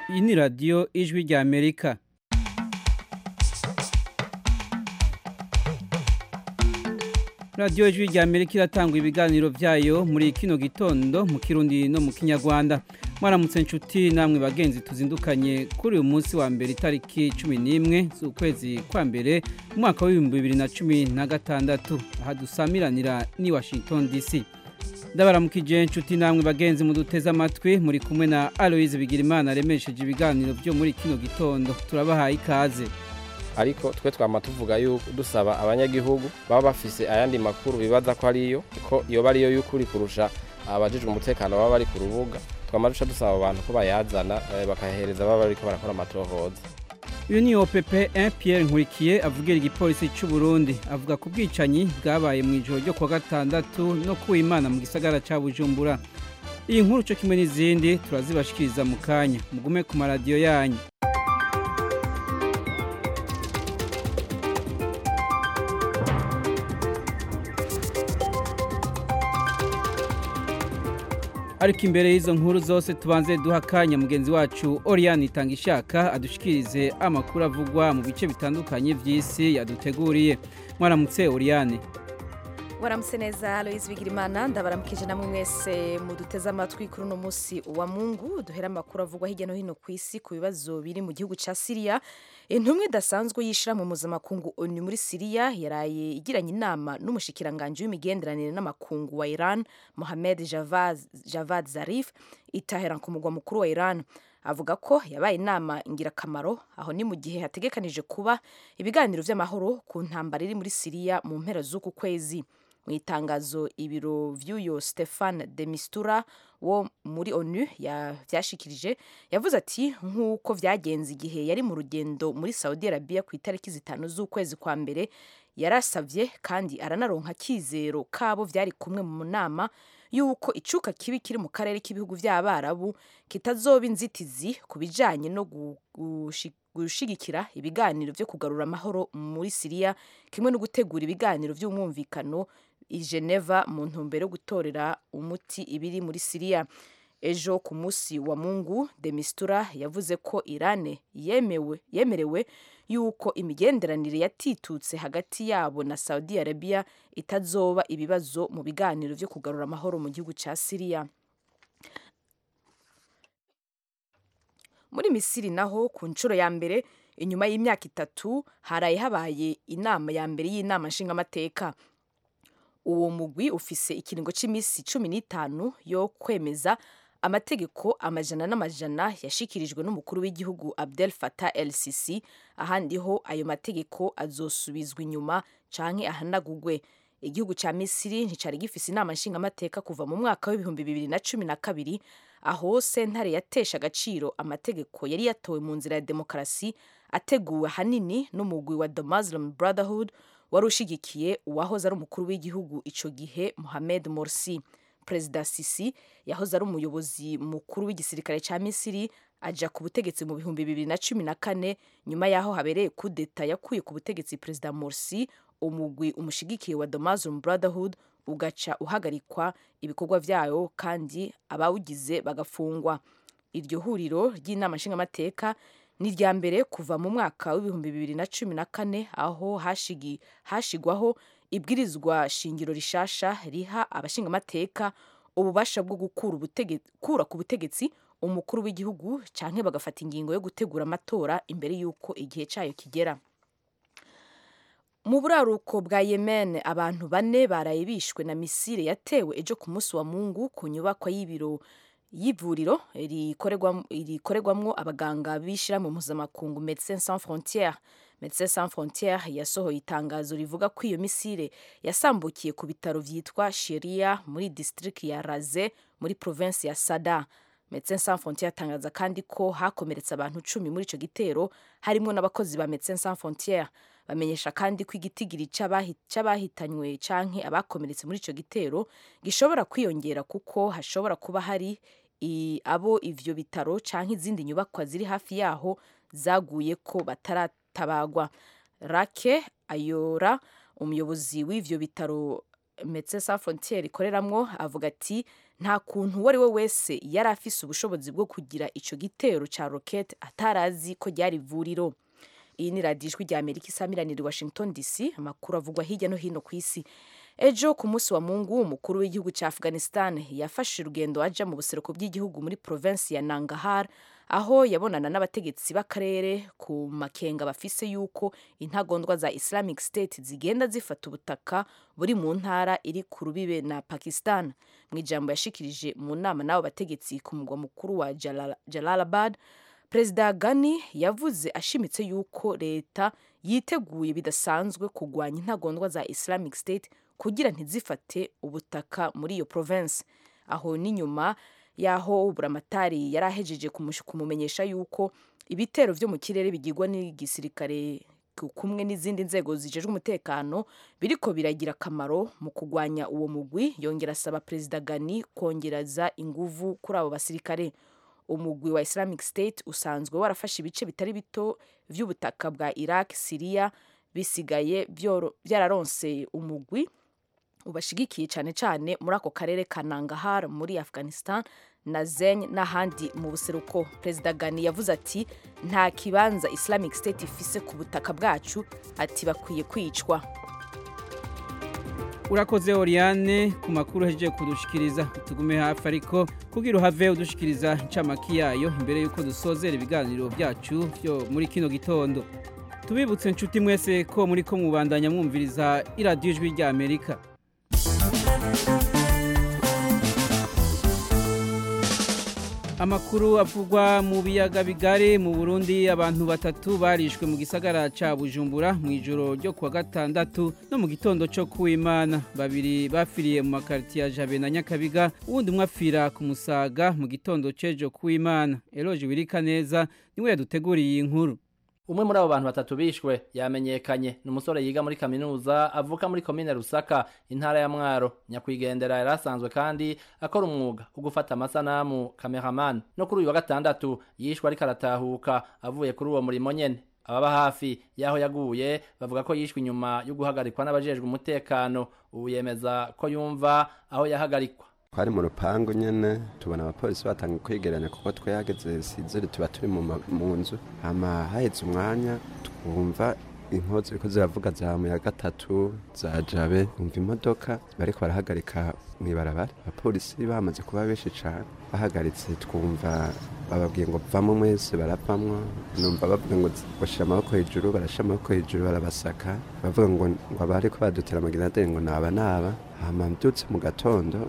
iyi ni radiyo ijwi rya amerika radiyo ijwi rya amerika iratanga ibiganiro byayo muri kino gitondo mu kirundi no mu kinyarwanda mwaramutse inshuti namwe bagenzi tuzindukanye kuri uyu munsi wa mbere itariki cumi n'imwe z'ukwezi kwa mbere umwaka w'ibihumbi bibiri na cumi na gatandatu aha dusamiranira ni washington dc ndabaramukije inshuti namwe bagenzi muduteze amatwi muri kumwe na aloyizi bigirimana aremesheje ibiganiro byo muri kino gitondo turabahaye ikaze ariko twe twama tuvuga yuko dusaba abanyagihugu baba bafise ayandi makuru bibaza ko ariyo ko yoba ariyo y'ukuri kurusha abajijwe umutekano baba bari ku rubuga twama duca dusaba abantu ko bayazana bakayahereza baba bariko barakora amatohoza uyu ni opp pierre nkurikiye avugira igipolisi cy'u Burundi avuga ku bwicanyi bwabaye mu ijoro ryo kuwa gatandatu no kuwa imana mu gisagara cya bujumbura iyi nkuru cyo kimwe n'izindi turazibashikiriza mu kanya mugume ku maradiyo yanyu ariko imbere y'izo nkuru zose tubanze duha akanya mugenzi wacu oriyani itanga ishaka adushikirize amakuru avugwa mu bice bitandukanye by'isi yaduteguriye mwaramutse oriyani waramutse neza aloyizi bigirimana ndabaramukije namwe mwese muduteze amatwi kuri uno munsi wa mungu duhera amakuru avugwa hirya no hino ku isi ku bibazo biri mu gihugu cya siriya intumwe idasanzwe yishyira mu mpuzamakungu onu muri siriya yaraye igiranye inama n'umushikiranganji w'imigenderanire n'amakungu wa iran mohamed javad zarif itahera ku mugwa mukuru wa iran avuga ko yabaye inama ingirakamaro aho ni mu gihe hategekanije kuba ibiganiro by'amahoro ku ntambara iri muri siriya mu mpera z'uku kwezi mu itangazo ibiro by'uyu stefan de mistura wo muri onu byashikirije yavuze ati nk'uko byagenze igihe yari mu rugendo muri saudi arabia ku itariki zitanu z'ukwezi kwa mbere yarasabye kandi aranaronka akizero kabo byari kumwe mu nama y'uko icuka kibi kiri mu karere k'ibihugu by'abarabu kitazoba inzitizi ku bijyanye no gushigikira ibiganiro byo kugarura amahoro muri siriya kimwe no gutegura ibiganiro by'umwumvikano i geneva mu ntumbero yo gutorera umuti ibiri muri siriya ejo ku munsi wa mungu demistura yavuze ko irane yemewe yemerewe yuko imigenderanire yatitutse hagati yabo na saudi arabia itazoba ibibazo mu biganiro byo kugarura amahoro mu gihugu cya siriya muri misiri naho ku nshuro ya mbere inyuma y'imyaka itatu haraye habaye inama ya mbere y'inama nshingamateka uwo mugwi ufise ikiringo cy'iminsi cumi n'itanu yo kwemeza amategeko amajana n'amajana yashikirijwe n'umukuru w'igihugu Abdel Fattah El Sisi ahandi ho ayo mategeko azosubizwa inyuma canke ahanagugwe igihugu cya Misiri nticari gifise inama nshingamateka kuva mu mwaka w'ibihumbi bibiri na cumi na kabiri aho sentare yatesha agaciro amategeko yari yatowe mu nzira ya demokarasi ateguwe hanini n'umugwi wa The Muslim Brotherhood wari ushigikiye uwahoze ari umukuru w'igihugu icyo gihe Mohamed Morsi perezida Sisi yahoze ari umuyobozi mukuru w'igisirikare cya Misiri ajya ku butegetsi mu bihumbi bibiri na cumi na kane nyuma y'aho habereye kudeta yakuye ku butegetsi perezida Morsi umugwi umushigikiye wa The Muslim Brotherhood ugaca uhagarikwa ibikorwa byayo kandi abawugize bagafungwa iryo huriro ry'inama nshingamateka ni irya mbere kuva mu mwaka w'ibihumbi bibiri na cumi na kane aho hashigwaho ibwirizwa shingiro rishasha riha abashingamateka ububasha bwo gukura ku butegetsi umukuru w'igihugu cyangwa bagafata ingingo yo gutegura amatora imbere y'uko igihe cyayo kigera mu buraruko bwa yemen abantu bane baraye bishwe na misire yatewe ejo ku munsi wa mungu ku nyubakwa y'ibiro y'ivuriro rikorerwamo abaganga bishyira mu mpuzamakungu Medecins Sans Frontières Medecins Sans Frontières yasohoye itangazo rivuga ko iyo misire yasambukiye ku bitaro byitwa Sheria muri district ya Raze muri province ya Sada Medecins Sans Frontières atangaza kandi ko hakomeretse abantu cumi muri icyo gitero harimo n'abakozi ba Medecins Sans Frontières bamenyesha kandi ko igitigiri cy'abahitanywe canke abakomeretse muri icyo gitero gishobora kwiyongera kuko hashobora kuba hari abo ivyo bitaro canke izindi nyubakwa ziri hafi yaho zaguye ko bataratabagwa rake ayora umuyobozi w'ivyo bitaro Medecins Sans Frontieres ikoreramwo avuga ati nta kuntu uwo ari we wese yari afise ubushobozi bwo kugira ico gitero ca rocket atarazi ko ryari ivuriro iyi ni radiyo ijwi rya amerika isamiranira washington dc amakuru avugwa hirya no hino ku isi ejo ku munsi wa mungu umukuru w'igihugu cya afghanistan yafashe urugendo aja mu buseruko bw'igihugu muri provinsi ya nangahar aho yabonana n'abategetsi b'akarere ku makenga bafise yuko intagondwa za islamic state zigenda zifata ubutaka buri mu ntara iri ku rubibe na pakistan mu ijambo yashikirije mu nama n'abo bategetsi ku mugwa mukuru wa Jalal- jalalabad perezida gani yavuze ashimitse yuko leta yiteguye bidasanzwe kurwanya intagondwa za islamic state kugira ntizifate ubutaka muri iyo province aho ni nyuma y'aho buramatari yari ahejeje kumush- kumumenyesha yuko ibitero vyo mu kirere bigirwa n'igisirikare ku- kumwe n'izindi nzego zijejwe umutekano biriko biragira akamaro mu kurwanya uwo mugwi yongera asaba perezida gani kongereza inguvu kuri abo basirikare umugwi wa islamic state usanzwe warafashe ibice bitari bito by'ubutaka bwa iraq siriya bisigaye byoro- byararonse umugwi ubashigikiye cyane cyane muri ako karere ka nangahar muri afghanistan na zeny n'ahandi mu buseruko perezida gani yavuze ati nta kibanza islamic state ifise ku butaka bwacu ati bakwiye kwicwa urakoze oriane ku makuru ahejeje kudushikiriza tugume hafi ariko kugira uhave udushikiriza ncamaki yayo imbere y'uko dusozera ibiganiro byacu byo muri kino gitondo tubibutse nshuti mwese ko muri ko mubandanya mwumviriza iradiyo ijwi rya amerika amakuru avugwa mu biyaga bigari mu burundi abantu batatu barishwe mu gisagara ca bujumbura mu ijoro ryo kuwa gatandatu no mu gitondo co kuwimana babiri bafiriye mu makariti ya jabe na nyakabiga uwundi umwe apfira ku musaga mu gitondo c'ejo kuwimana eloje wirika neza niwe yaduteguriye iyi nkuru umwe muri abo bantu batatu bishwe yamenyekanye ni umusore yiga muri kaminuza avuka muri komine rusaka intara ya mwaro nyakwigendera yari asanzwe kandi akora umwuga wo gufata amasanamu cameraman no kuri uyu wa gatandatu yishwe ariko aratahuka avuye kuri uwo murimo nyene ababa hafi y'aho yaguye bavuga ko yishwe inyuma yo guhagarikwa n'abajejwe umutekano ubu yemeza ko yumva aho yahagarikwa twari mu rupangu nyene tubona abapolisi batangiye kwigeranya kuko twihageze sizeri tuba turi mu ma- mu nzu hama haheze umwanya twumva inkozi ziriko ziravuga za muya gatatu za jabe umva imodoka bariko barahagarika mw'ibarabara abapolisi bamaze kuba benshi cane bahagaritse twumva bababwiye ngo vamo mwese baravamwo numva bavuga ngo bashira amaboko hejuru barashira amaboko hejuru barabasaka bavuga ngo ngo abariko badutera amagenadere ngo naba naba hama mbyutse mu gatondo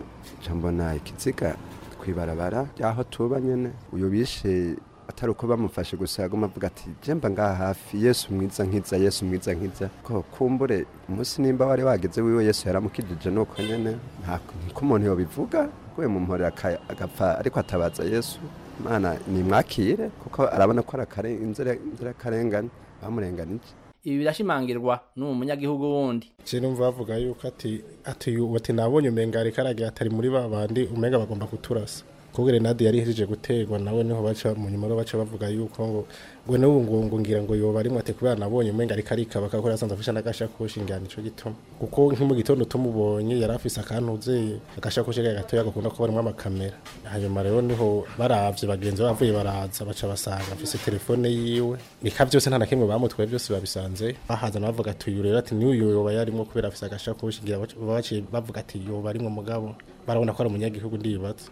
nca mbona ikiziga kwibarabara y'aho tuba nyene uyu bishe atari uko bamufashe gusa yaguma avuga ati jemba ngaha hafi yesu mwiza nkiza yesu mwiza nkiza ko kumbure umunsi nimba wari wageze wiwe yesu yaramukijije nuko nyene nta- niko umuntu yobivuga aguye mu mpore aka- agapfa ariko atabaza yesu mana nimwakire kuko arabona ko ari akare- inzira- inzirakarengane bamurenganije ibi birashimangirwa n'uwo munyagihugu wundi sinumva bavuga yuko ati ati yu- bati nabonye umenga ariko aragiye atari muri ba bandi umenga bagomba kuturasa kubwo renade yari ihejeje guterwa nawe niho baca mu nyuma rero baca bavuga yuko ngo ngo n'ubu ngo ngo ngira ngo yoba arimo ati kubera nabonye umenga ariko arikaba kakora asanzwe afisha n'agashakoshi ngira nico gituma kuko nko mu gitondo tumubonye yari afise akantuzeye agashakoshi ke gatoya gakunda kuba harimo amakamera hanyuma rero niho baravye bagenzi bavuye baraza baca basanga afise telefone yiwe nika byose nta na kimwe bamutwaye byose babisanze bahaza bavuga ati uyu rero ati n'uyu yoba yarimo kubera afise agashakoshi ngira baca- baciye bavuga ati yoba arimo mugabo barabona ko ari umunyagihugu ndibatse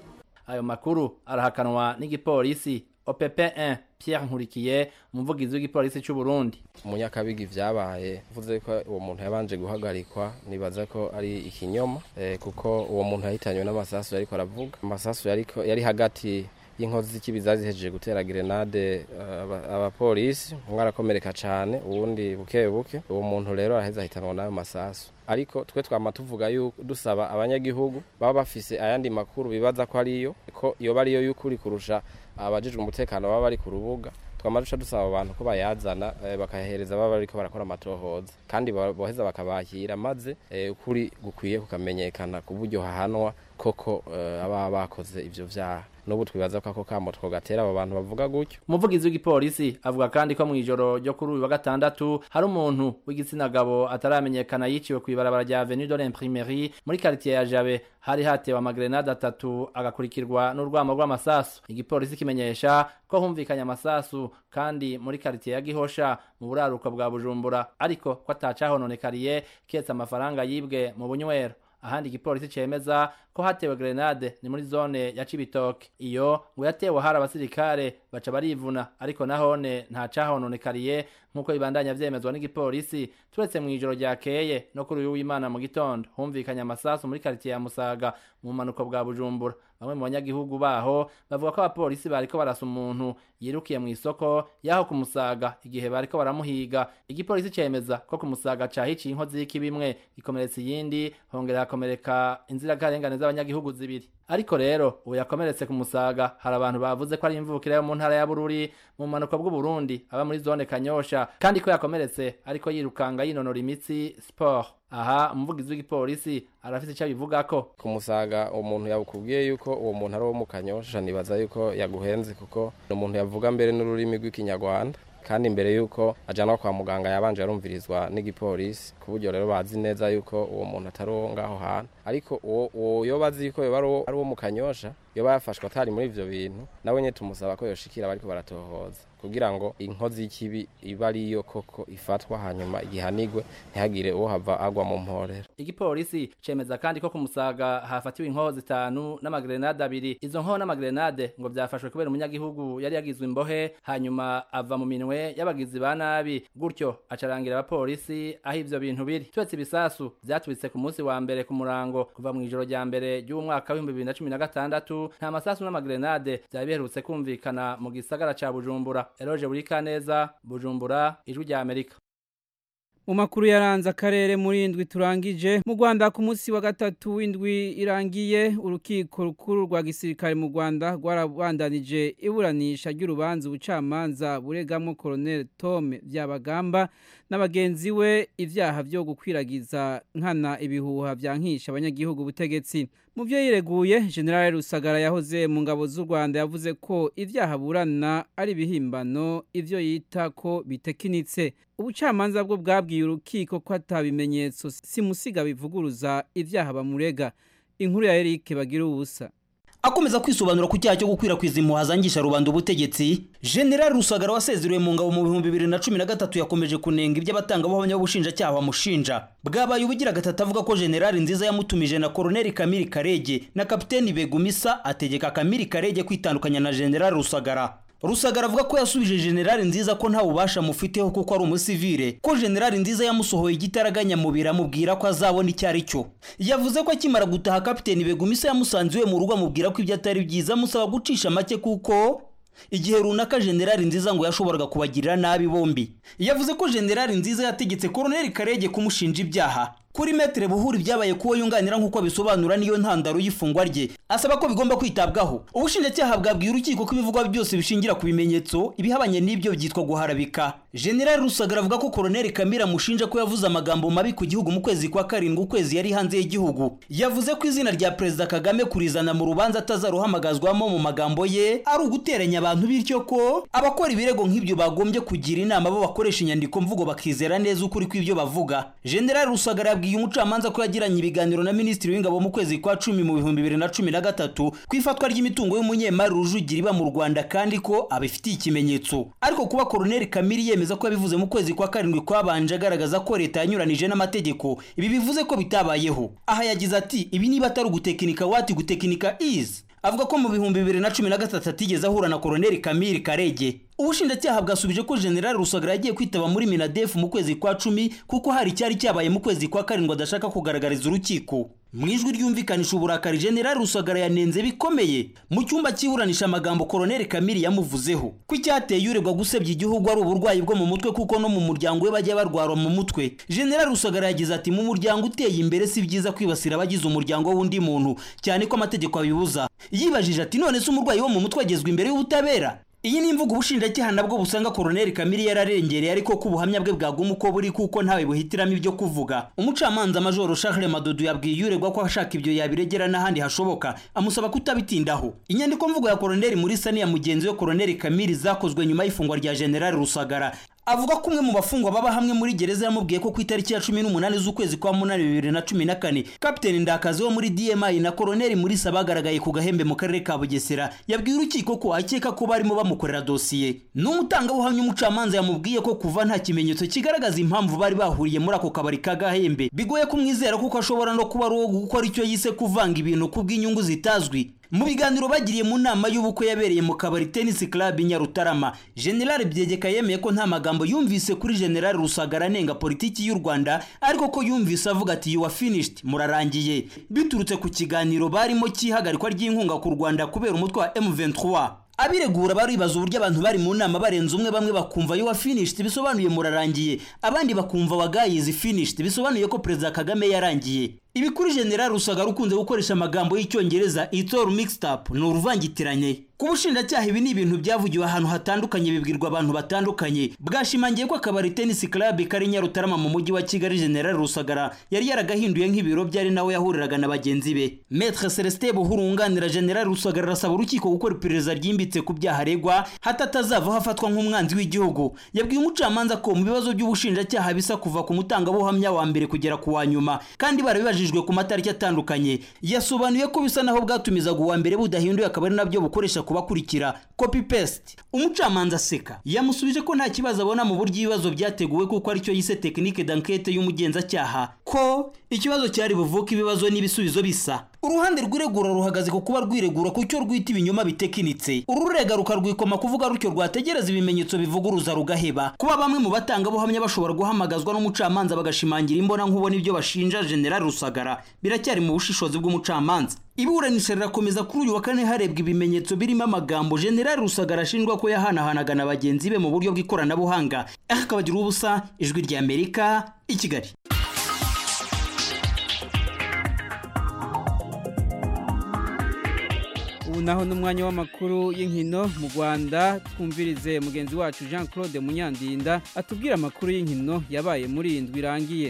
ayo makuru arahakanwa n'igipolisi OPP1 Pierre Nkurikiye umuvugizi w'igipolisi cy'u Burundi umunyakabiga ibyabaye uvuze ko uwo muntu yabanje guhagarikwa nibaza ko ari ikinyoma eh, kuko uwo muntu yahitanywe n'amasasu yariko aravuga amasasu yariko yari hagati y'inkozi z'ikibi zazihejeje gutera grenade eh, aba- abapolisi umwe arakomereka cane uwundi buke buke uwo muntu rero araheza ahitanwa n'ayo masasu ariko twe twama tuvuga yuko dusaba abanyagihugu baba bafise ayandi makuru bibaza ko ariyo ko yoba ariyo y'ukuri kurusha abajijwe umutekano baba bari ku rubuga twama duca dusaba abo bantu ko bayazana eh, bakayahereza baba bariko barakora amatohoza kandi ba- boheza bakabakira maze eh, ukuri gukwiye kukamenyekana ku buryo hahanwa koko eh, ababa bakoze ivyo vyaha n'ubu twibaza ko ako kamo twogatera abo bantu bavuga gutyo umuvugizi w'igipolisi avuga kandi ko mu ijoro ryo kuri uyu wa gatandatu hari umuntu w'igitsina gabo ataramenyekana yiciwe ku ibarabara rya avenue de l'imprimerie muri quartier ya jabe hari hatewe amagrenade atatu agakurikirwa n'urwamo rw'amasasu igipolisi kimenyesha ko humvikanye amasasu kandi muri quartier ya gihosha mu buraruko bwa bujumbura ariko ko atacahononekariye ketse amafaranga yibwe mu bunywero ahandi igipolisi cemeza ko hatewe grenade ni muri zone ya Cibitoke iyo ngo yatewe hari abasirikare baca barivuna ariko nahone nta cahononekariye nk'uko bibandanya vyemezwa n'igipolisi turetse mu ijoro ryakeye no kuri uyu w'imana mu gitondo humvikanye amasasu muri quartier ya Musaga mu manuko bwa Bujumbura bamwe mu banyagihugu baho bavuga ko abapolisi bariko barasa umuntu yirukiye mu isoko yaho kumusaga igihe bariko baramuhiga igipolisi cemeza ko kumusaga cahiciye inkozi y'ikibimwe ikomeretsa iyindi hongera hakomereka inzirakarengane z'abanyagihugu zibiri ariko rero ubu yakomeretse ku musaga hari abantu bavuze ko ari imvukire yo mu ntara ya bururi mu mpanuka bw'uburundi aba muri zone kanyosha kandi ko yakomeretse ariko yirukanga yinonora imitsi siporo aha umuvugizi w'igipolisi arafite icyo abivuga ko kumusaga umuntu yakubwiye yuko uwo muntu ari uwo mu kanyosha nibaza yuko yaguhenze kuko ni umuntu yavuga mbere n'ururimi rw'ikinyarwanda kandi mbere yuko ajyanwa kwa muganga yabanje yarumvirizwa n'igipolisi ku buryo rero bazi neza yuko uwo muntu atari uwo ngaho hantu ariko uwo yo bazi yuko yoba ari uwo mu kanyosha yoba yafashwe atari muri ibyo bintu nawe nyine tumusaba ko yoshikira bariko baratohoza kugira ngo inkozi y'ikibi iba ariyo koko ifatwa hanyuma igihanigwe ntihagire uwo hava agwa mu mporera igipolisi cemeza kandi ko ku musaga hafatiwe inkoho zitanu n'amagrenade abiri izo nkoho n'amagrenade ngo byafashwe kubera umunyagihugu yari yagizwe imbohe hanyuma ava mu minwe y'abagizi ba nabi gutyo acarangira abapolisi aho ivyo bintu biri twetse ibisasu vyatwitse ku munsi wa mbere ku murango kuva mu ijoro rya mbere ry'umwaka w'ibihumbi bibiri na cumi na gatandatu nta masasu n'amagrenade vyari biherutse kumvikana mu gisagara ca bujumbura eroje burikaneza bujumbura ijwi rya amerika mu makuru yaranze akarere muri indwi turangije mu rwanda ku munsi wa gatatu w'indwi irangiye urukiko rukuru rwa gisirikare mu rwanda rwarabandanije iburanisha ry'urubanza ubucamanza buregamo koroneli tome byabagamba n'abagenzi we ibyaha byo gukwiragiza nkana ibihuha byangisha abanyagihugu ubutegetsi mu byo yireguye generale rusagara yahoze mu ngabo z'u rwanda yavuze ko ibyaha burana ari ibihimbano ibyo yita ko bitekinitse ubucamanza bwo bwabwiye urukiko ko atabimenyetso simusiga bivuguruza ibyaha bamurega inkuru ya Eric bagira ubusa akomeza kwisobanura ku cyaha cyo gukwirakwiza impuha zangisha rubanda ubutegetsi generali rusagara wasezerewe mu ngabo mu bihumbi bibiri na cumi na gatatu yakomeje kunenga iby'abatangabuhamya b'ubushinjacyaha bamushinja bwabaye ubugira gatatu avuga ko generali nziza yamutumije na koroneli kamiri karege na kapiteni begumisa ategeka kamiri karege kwitandukanya na generali rusagara rusagara avuga ko yasubije generali nziza ko nta bubasha amufiteho kuko ari umusivire ko generali nziza yamusohoye igitaraganya mubiri amubwira ko azabona icyo ari cyo yavuze ko akimara gutaha kapiteni begumisa yamusanze iwe mu rugo amubwira ko ibyo atari byiza amusaba gucisha make kuko igihe runaka generali nziza ngo yashoboraga kubagirira nabi bombi yavuze ko generali nziza yategetse koroneli karege kumushinja ibyaha kuri metere buhuri byabaye kuwo yunganira nk'uko bisobanura niyo ntandaro y'ifungwa rye asaba ko bigomba kwitabwaho ubushinjacyaha bwabwiye urukiko ko ibivugwa byose bishingira ku bimenyetso ibihabanye n'ibyo byitwa guharabika generali rusagara avuga ko koroneli kamira amushinja ko yavuze amagambo mabi ku gihugu mu kwezi kwa karindwi ukwezi yari hanze y'igihugu yavuze ko izina rya perezida kagame kurizana mu rubanza atazaruhamagazwamo mu magambo ye ari uguteranya abantu bityo ko abakora ibirego nk'ibyo bagombye kugira inama bo bakoresha inyandiko mvugo bakizera neza ukuri kw'ibyo bavuga generali rusagara yabwiye umucamanza ko yagiranye ibiganiro na minisitiri w'ingabo mu kwezi kwa cumi mu bihumbi bibiri na cumi na gatatu ku ifatwa ry'imitungo y'umunyemari rujugira iba mu rwanda kandi ko abifitiye ikimenyetso ariko kuba koroneli kamiri yemeza ko yabivuze mu kwezi kwa karindwi kwabanje agaragaza ko leta yanyuranije n'amategeko ibi bivuze ko bitabayeho aha yagize ati ibi niba atari ugutekinika wati gutekinika izi avuga ko mu bihumbi bibiri na cumi na gatatu atigeze ahura na koroneli kamiri karege ubushinjacyaha bwasubije ko generali rusagara yagiye kwitaba muri minadefu mu kwezi kwa cumi kuko hari icyari cyabaye mu kwezi kwa karindwi adashaka kugaragariza urukiko mu ijwi ryumvikanisha uburakari generali rusagara yanenze bikomeye mu cyumba cyiburanisha amagambo koroneli kamiri yamuvuzeho ko icyateye uregwa gusebya igihugu ari uburwayi bwo mu mutwe kuko no mu muryango we bajya barwara mu mutwe generali rusagara yagize ati mu muryango uteye imbere si byiza kwibasira abagize umuryango w'undi muntu cyane ko amategeko abibuza yibajije ati none se umurwayi wo mu mutwe agezwa imbere y'ubutabera iyi ni imvugo ubushinjacyaha nabwo busanga koroneri kamiri yararengereye ariko ko ubuhamya bwe bwaguma uko buri kuko ntawe buhitiramo ibyo kuvuga umucamanza majoro charles madudu yabwiye uregwa ko ashaka ibyo yabiregera n'ahandi hashoboka amusaba kutabitindaho inyandiko mvugo ya koroneri murisa n'iya mugenzi we koroneri kamiri zakozwe nyuma y'ifungwa rya generali rusagara avuga ko umwe mu bafungwa baba hamwe muri gereza yamubwiye ko ku itariki ya cumi n'umunani z'ukwezi kwa munani bibiri na cumi na kane kapiteni ndakazi wo muri dmi na koroneri murisa bagaragaye ku gahembe mu karere ka bugesera yabwiye urukiko ko akeka ko barimo bamukorera dosiye n'umutangabuhamya umucamanza yamubwiye ko kuva nta kimenyetso kigaragaza impamvu bari bahuriye muri ako kabari ka gahembe bigoye kumwizera kuko ashobora no kuba ari uwo gukora icyo yise kuvanga ibintu ku bw'inyungu zitazwi mu biganiro bagiriye mu nama y'ubukwe yabereye mu kabari tennis club nyarutarama general byegeka yemeye ko nta magambo yumvise kuri general rusagara anenga politiki y'u rwanda ariko ko yumvise avuga ati yuwa finished murarangiye biturutse ku kiganiro barimo cy'ihagarikwa ry'inkunga ku rwanda kubera umutwe wa m23 abiregura baribaza uburyo abantu bari mu nama barenze umwe bamwe bakumva yuwa finished bisobanuye murarangiye abandi bakumva wagayizi finished bisobanuye ko perezida kagame yarangiye ibi kuri general rusagara ukunze gukoresha amagambo y'icyongereza it's all mixed up ni uruvangitiranye ku bushinjacyaha ibi ni ibintu byavugiwe ahantu hatandukanye bibwirwa abantu batandukanye bwashimangiye ko akabari tennis club kari nyarutarama mu mujyi wa kigali general rusagara yari yaragahinduye nk'ibiro byari nawe yahuriraga na bagenzi be maître celestin buhuru wunganira general rusagara arasaba urukiko gukora iperereza ryimbitse ku byaha aregwa hatatazavaho afatwa nk'umwanzi w'igihugu yabwiye umucamanza ko mu bibazo by'ubushinjacyaha bisa kuva ku mutangabuhamya wa mbere kugera ku wa nyuma kandi barabibajije bwashyizwe ku matariki atandukanye yasobanuye ko bisa naho bwatumizaga uwa mbere budahinduye akaba ari nabyo bukoresha kubakurikira copy paste umucamanza aseka yamusubije ko nta kibazo abona mu buryo ibibazo byateguwe kuko aricyo yise tekinike dankete y'umugenzacyaha ko ikibazo cyari buvuke ibibazo n'ibisubizo bisa uruhande rw'iregura ruhagaze ku kuba rwiregura ku cyo rwita ibinyoma bitekinitse ururega rukarwikoma kuvuga rutyo rwategereza ibimenyetso bivuguruza rugaheba kuba bamwe mu batangabuhamya bashobora guhamagazwa n'umucamanza bagashimangira imbonankubone ibyo bashinja general rusagara biracyari mu bushishozi bw'umucamanza iburanisha rirakomeza kuri uyu wa kane harebwa ibimenyetso birimo amagambo general rusagara ashinjwa ko yahanahanaga na bagenzi be mu buryo bw'ikoranabuhanga akabagira ubusa ijwi ry'amerika i kigali ubu naho n'umwanya w'amakuru y'inkino mu rwanda twumvirize mugenzi wacu jean claude munyandinda atubwira amakuru y'inkino yabaye muri iyi ndwi irangiye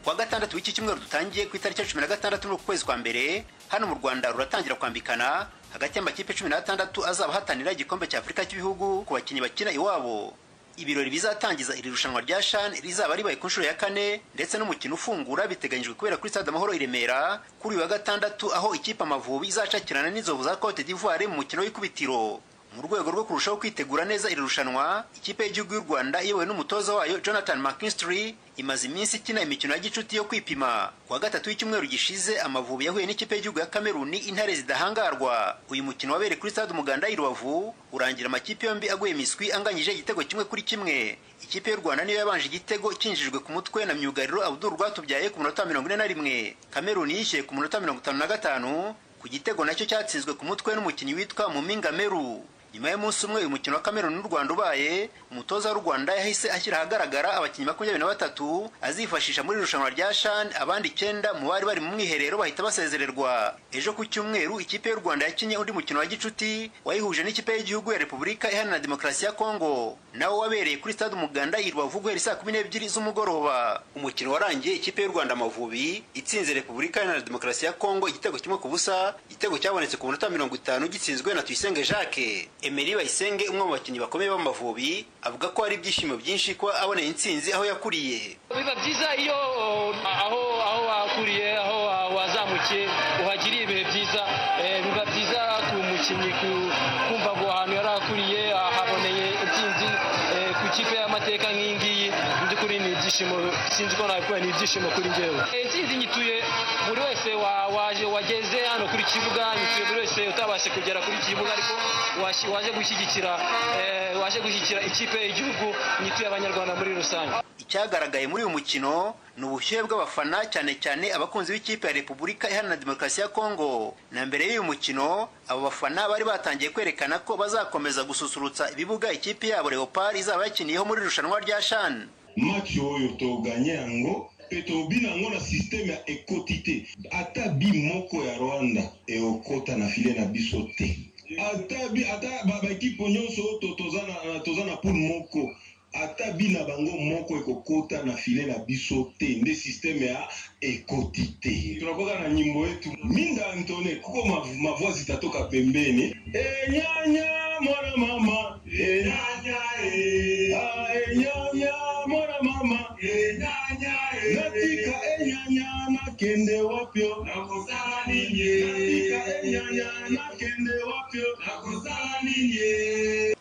kuwa gatandatu w'iki cyumweru dutangiye ku itariki ya cumi na gatandatu n'ukwezi kwa mbere hano mu rwanda ruratangira kwambikana hagati y'amakipe cumi n'atandatu azaba ahatanira igikombe cya afurika cy'ibihugu ku bakinnyi bakina iwabo ibirori bizatangiza iri rushanwa rya shan rizaba ribaye ku nshuro ya kane ndetse n'umukino ufungura biteganyijwe kubera kuri stade amahoro i remera kuri uyu wa gatandatu aho ikipe amavubi izacakirana n'inzovu za cote d'ivoire mu mukino w'ikubitiro mu rwego rwo kurushaho kwitegura neza iri rushanwa ikipe y'igihugu y'u rwanda iyobowe n'umutoza wayo jonathan mckinstry imaze iminsi ikina imikino ya gicuti yo kwipima kuwa gatatu w'icyumweru gishize amavubi yahuye n'ikipe y'igihugu ya kameruni intare zidahangarwa uyu mukino wabereye kuri stade umuganda i rubavu urangira amakipe yombi aguye imiswi anganyije igitego kimwe kuri kimwe ikipe y'u rwanda niyo yabanje igitego cyinjijwe ku mutwe na myugariro abdul rwatubyaye ku munota mirongo ine na rimwe kameruni yishyuye ku munota mirongo itanu na gatanu ku gitego nacyo cyatsinzwe ku mutwe n'umukinnyi witwa muminga meru nyuma y'umunsi umwe uyu mukino wa kameruni n'u rwanda ubaye umutoza w'u rwanda yahise ashyira ahagaragara abakinnyi makumyabiri na batatu azifashisha muri irushanwa rya shan abandi icyenda mu bari bari mu mwiherero bahita basezererwa ejo ku cyumweru ikipe y'u rwanda yakinnye undi mukino wa gicuti wayihuje n'ikipe y'igihugu ya repubulika iharanira demokarasi ya kongo nawo wabereye kuri stade umuganda i rubavu guhera saa kumi n'ebyiri z'umugoroba umukino warangiye ikipe y'u rwanda amavubi itsinze repubulika iharanira demokarasi ya kongo igitego kimwe ku busa igitego cyabonetse ku munota mirongo itanu gitsinzwe na tuyisenge jacques Emery Bayisenge umwe mu bakinnyi bakomeye b'amavubi avuga ko hari ibyishimo byinshi kuba aboneye intsinzi aho yakuriye biba byiza iyo aho aho wakuriye aho wazamukiye uhagiriye ibihe byiza biba byiza ku mukinnyi kumva ngo ahantu yari akuriye ahaboneye intsinzi ku ikipe y'amateka nk'iyi ngiyi mu by'ukuri ni ibyishimo sinzi ko nabikora ni ibyishimo kuri njyewe intsinzi nyituye buri wese waje wageze hano kuri kibuga nyituye buri wese utabashe kugera kuri kibuga ariko waje gushyigikira waje gushyigikira ikipe y'igihugu nyituye abanyarwanda muri rusange icyagaragaye muri uyu mukino ni ubushyuhe bw'abafana cyane cyane abakunzi b'ikipe ya repubulika iharanira demokarasi ya kongo na mbere y'uyu mukino abo bafana bari batangiye kwerekana ko bazakomeza gususurutsa ibibuga ikipe yabo leopard izaba yakiniyeho muri irushanwa rya shan maki oyo toganye yango petobina yango na systeme ya ekoti te ata bi moko ya rwanda eokota na file na biso te ata bi- ata ba- baekipe nyonso oyo to- toza na- na- toza na poule moko ata bi na bango moko ekokota na file na biso te nde systeme ya ekoti te tunakoka na nyimbo yetu minda antone kuko mav- mavua zitatoka pembeni enyanya mwana mama enyanya e. ah, enyanya mwana mama enyanya e. natika enyanya nakende wapyo nakosala nini natika enyanya nakende wapyo nakosala nini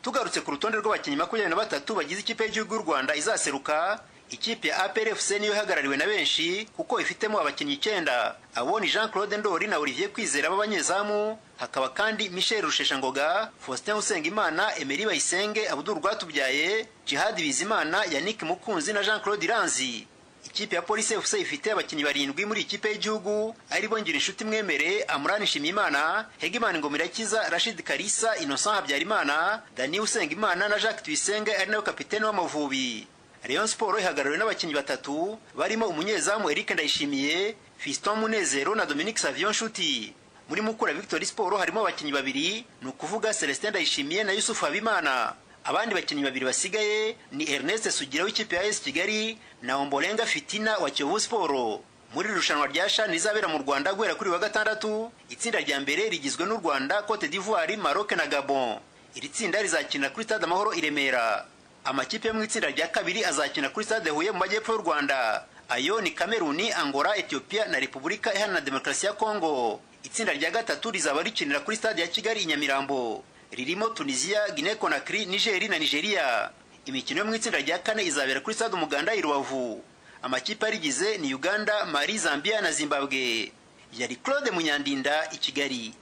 tugarutse ku rutonde rw'abakinnyi makumyabiri na batatu bagize ikipe y'igihugu y'u rwanda izaseruka ikipe ya aprfc niyo ihagarariwe na benshi kuko ifitemo abakinnyi icyenda aboni jean claude ndori na olivier kwizera b'abanyezamu hakaba kandi michel rusheshangoga faustin usengimana emeri bayisenge abudul rwatubyaye jihad bizimana yannick mukunzi na jean claude iranzi ikipe ya polisi fc ifite abakinnyi barindwi muri ikipe y'igihugu aribo inshuti mwemere amurani nshimiyimana hegemani ngomirakiza rashid karisa innocent habyarimana dani usengimana na jacques tuyisenge ari nawe kapitene w'amavubi rayon sport ihagarariwe n'abakinnyi batatu barimo umunyezamu eric ndayishimiye fiston munezero na dominique savion nshuti muri mukura victory sport harimo abakinnyi babiri ni ukuvuga celestin ndayishimiye na yusufu habimana abandi bakinnyi babiri basigaye ni ernest sugira w'ikipe ya esi kigali na ombolenga fitina wa kiyovu siporo muri iri rushanwa rya sha rizabera mu rwanda guhera kuri wa gatandatu itsinda rya mbere rigizwe n'u rwanda cote d'ivoire maroc na gabon iri tsinda rizakina kuri stade amahoro i remera amakipe yo mu itsinda rya kabiri azakina kuri stade huye mu majyepfo y'u rwanda ayo ni kameruni angola etiyopiya na repubulika iharanira demokarasi ya kongo itsinda rya gatatu rizaba rikinira kuri stade ya kigali i nyamirambo ririmo tunisiya guinea conakry nigeri na nigeria imikino yo mu itsinda rya kane izabera kuri stade umuganda i rubavu amakipe arigize ni uganda mali zambia na zimbabwe yari claude munyandinda i kigali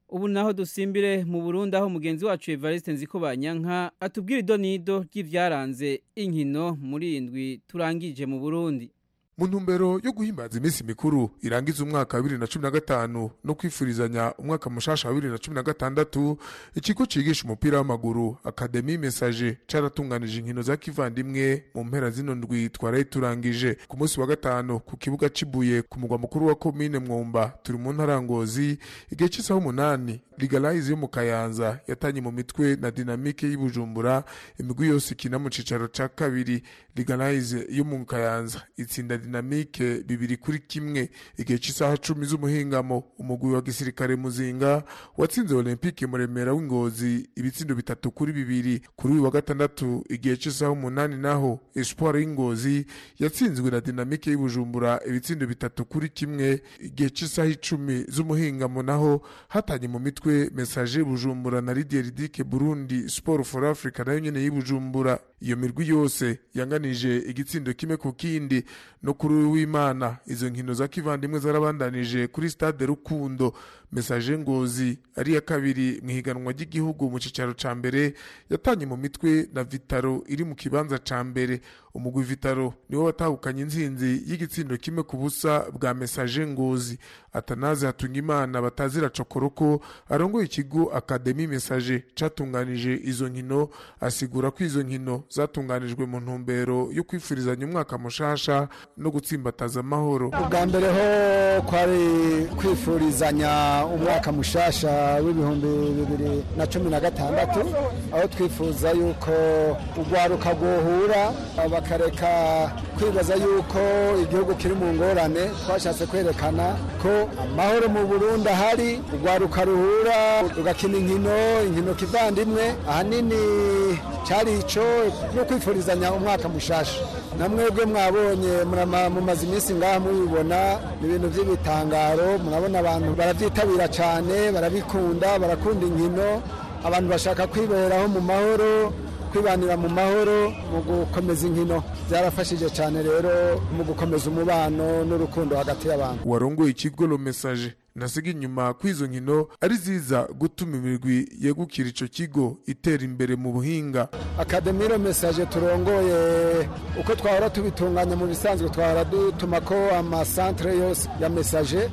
ubu naho dusimbire mu burundi aho mugenzi wacu evariste nziko banyanka atubwira idonido ry'ibyaranze inkino muri indwi turangije mu burundi mu ntumbero yo guhimbaza iminsi mikuru irangiza umwaka wa bibiri na cumi na gatanu no kwifurizanya umwaka mushasha wa bibiri na cumi na gatandatu ikigo cyigisha umupira w'amaguru akademi mesaje cyaratunganije inkino za kivandimwe mu mpera zino ndwi twaraye turangije ku munsi wa gatanu ku kibuga cy'ibuye ku mugwa mukuru wa komine mwumba turi mu ntara ya ngozi igihe cy'isaha umunani ligalayizi yo mu kayanza yatanye mu mitwe na dinamike y'ibujumbura imigwi yose ikina mu cyicaro cya kabiri ligalayize yo mu kayanza itsinda dinamike bibiri kuri kimwe igihe cy'isaha cumi z'umuhingamo umugwi wa gisirikare muzinga watsinze olympique muremera w'ingozi ibitsindo bitatu kuri bibiri kuri uyu wa gatandatu igihe cy'isaha umunani naho espoir y'ingozi yatsinzwe na dinamike y'ubujumbura ibitsindo bitatu kuri kimwe igihe cy'isaha icumi z'umuhingamo naho hatanye mu mitwe mesaje y'ubujumbura na ridieridike burundi sport for africa nayo nyene y'ubujumbura iyo mirwi yose yanganije igitsindo kimwe ku kindi no kuri uyu w'imana izo nkino za kivandimwe zarabandanije kuri stade rukundo mesaje ngozi ari iya kabiri mu ihiganwa ry'igihugu mu cyicaro ca mbere yatanye mu mitwe na vitaro iri mu kibanza ca mbere umugwi vitaro niwo watahukanye inzinzi y'igitsindo kimwe ku busa bwa mesaje ngozi atanaze hatungimana batazira cokoroko arongoye ikigo akademi mesaje catunganije izo nkino asigura ko izo nkino zatunganijwe mu ntumbero yo kwifurizanya umwaka mushasha no gutsimbataza amahoro ubwa mbere ho kwari kwifurizanya umwaka mushasha w'ibihumbi bibiri na cumi na gatandatu aho twifuza yuko urwaruka rwohura bakareka kwibaza yuko igihugu kiri mu ngorane twashatse kwerekana ko amahoro mu burundi ahari urwaruka ruhura rugakina inkino inkino kivandimwe ahanini cyari ico no kwifurizanya umwaka mushasha na mwebwe mwabonye murama- mumaze iminsi ngaha mubibona ni ibintu by'ibitangaro murabona abantu barabyitabira cyane barabikunda barakunda inkino abantu bashaka kwiberaho mu mahoro kwibanira mu mahoro mu gukomeza inkino byarafashije cyane rero mu gukomeza umubano n'urukundo hagati y'abantu warongoye ikigo lo message nasiga inyuma kw'izo nkino ari ziza gutuma imirwi yegukira ico kigo itera imbere mu buhinga akademiro mesaje turongoye uko twahora tubitunganya mu bisanzwe twahora dutuma ko amasantere yose ya mesaje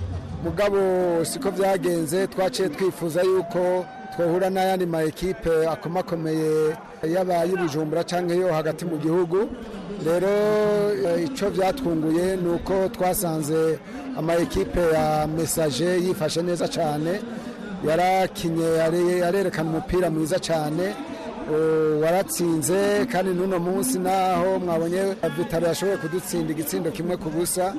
mugabo siko byagenze twaciye twifuza yuko twahura n'ayandi ma ekipe akomakomeye yaba y'ubujumbura cyangwa yo hagati mu gihugu rero eh, ico byatwunguye ni uko twasanze ama ekipe ya mesaje yifashe neza cyane yarakinye yarerekana umupira mwiza cyane waratsinze kandi n'uno munsi naho mwabonye vitaro yashoboye kudutsinda igitsindo kimwe ku busa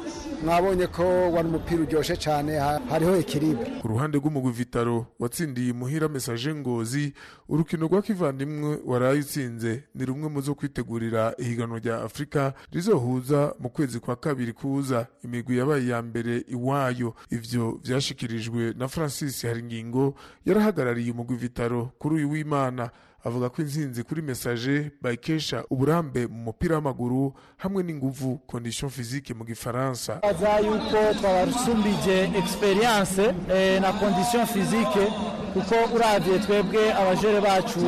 mwabonye ko wari umupira uryoshye cyane hariho ikiribwa ku ruhande rw'umugwi vitaro watsindiye imuhira mesaje ngozi urukino rwa kivandimwe warayitsinze ni rumwe mu zo kwitegurira ihiganwa rya afurika rizohuza mu kwezi kwa kabiri kuza imigwi yabaye iya mbere iwayo ivyo vyashikirijwe na francis haringingo yarahagarariye umugwi vitaro kuri uyu w'imana avuga ko intsinzi kuri mesaje bayikesha uburambe mu mupira w'amaguru hamwe n'inguvu condition physique mu gifaransa aza yuko twabarusumbije experience eh, na condition physique kuko uravye twebwe abajere bacu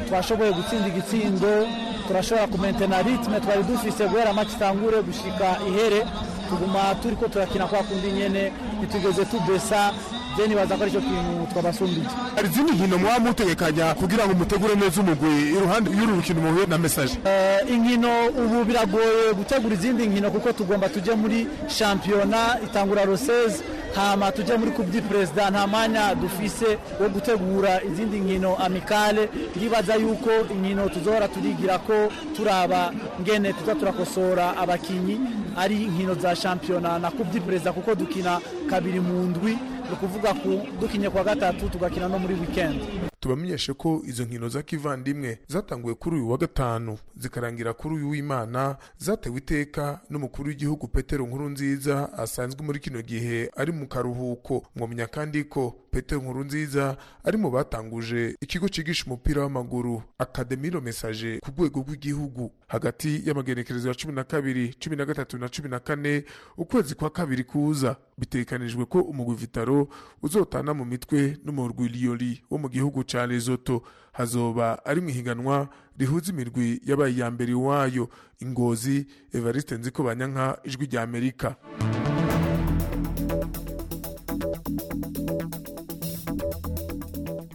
twashoboye gutsinda igitsindo turashobora kumentena ritme twari dufise guhera match itangure gushika ihere tuguma turiko turakina kwa kundi nyene ntitugeze tubesa je nibaza ko arico kintu twabasumbije hari izindi nkino mwaba mutegekanya kugira ngo mutegure neza umugwi iruhande y'uru rukino muhuye na mesaje Eh, inkino ubu biragoye gutegura izindi nkino kuko tugomba tujye muri shampiyona itangura roseze hama tujye muri coupe du president nta mwanya dufise wo gutegura izindi nkino amikale turibaza yuko inkino tuzohora turigira ko turaba ngene tuza turakosora abakinyi ari inkino za shampiyona na coupe du president kuko dukina kabiri mu ndwi ni ukuvuga ku dukinye kwa gatatu tugakina no muri weekend tubamenyeshe ko izo nkino za kivandimwe zatanguwe kuri uyu wa gatanu zikarangira kuri uyu w'imana zatewe iteka n'umukuru w'igihugu petero nkuru nziza asanzwe muri kino gihe ari mu karuhuko mwamenya kandi ko petero nkuru nziza ari mu batanguje ikigo cyigisha umupira w'amaguru akademiro mesaje ku rwego rw'igihugu hagati y'amagenekerezo ya cumi na kabiri cumi na gatatu na cumi na kane ukwezi kwa kabiri kuza bitekanijwe ko umugwi vitaro uzotana mu mitwe n'umurwi liyoli wo mu gihugu ca lesoto hazoba ari mu ihiganwa rihuza imirwi yabaye iya mbere wayo ingozi evariste nziko banyanka ijwi rya amerika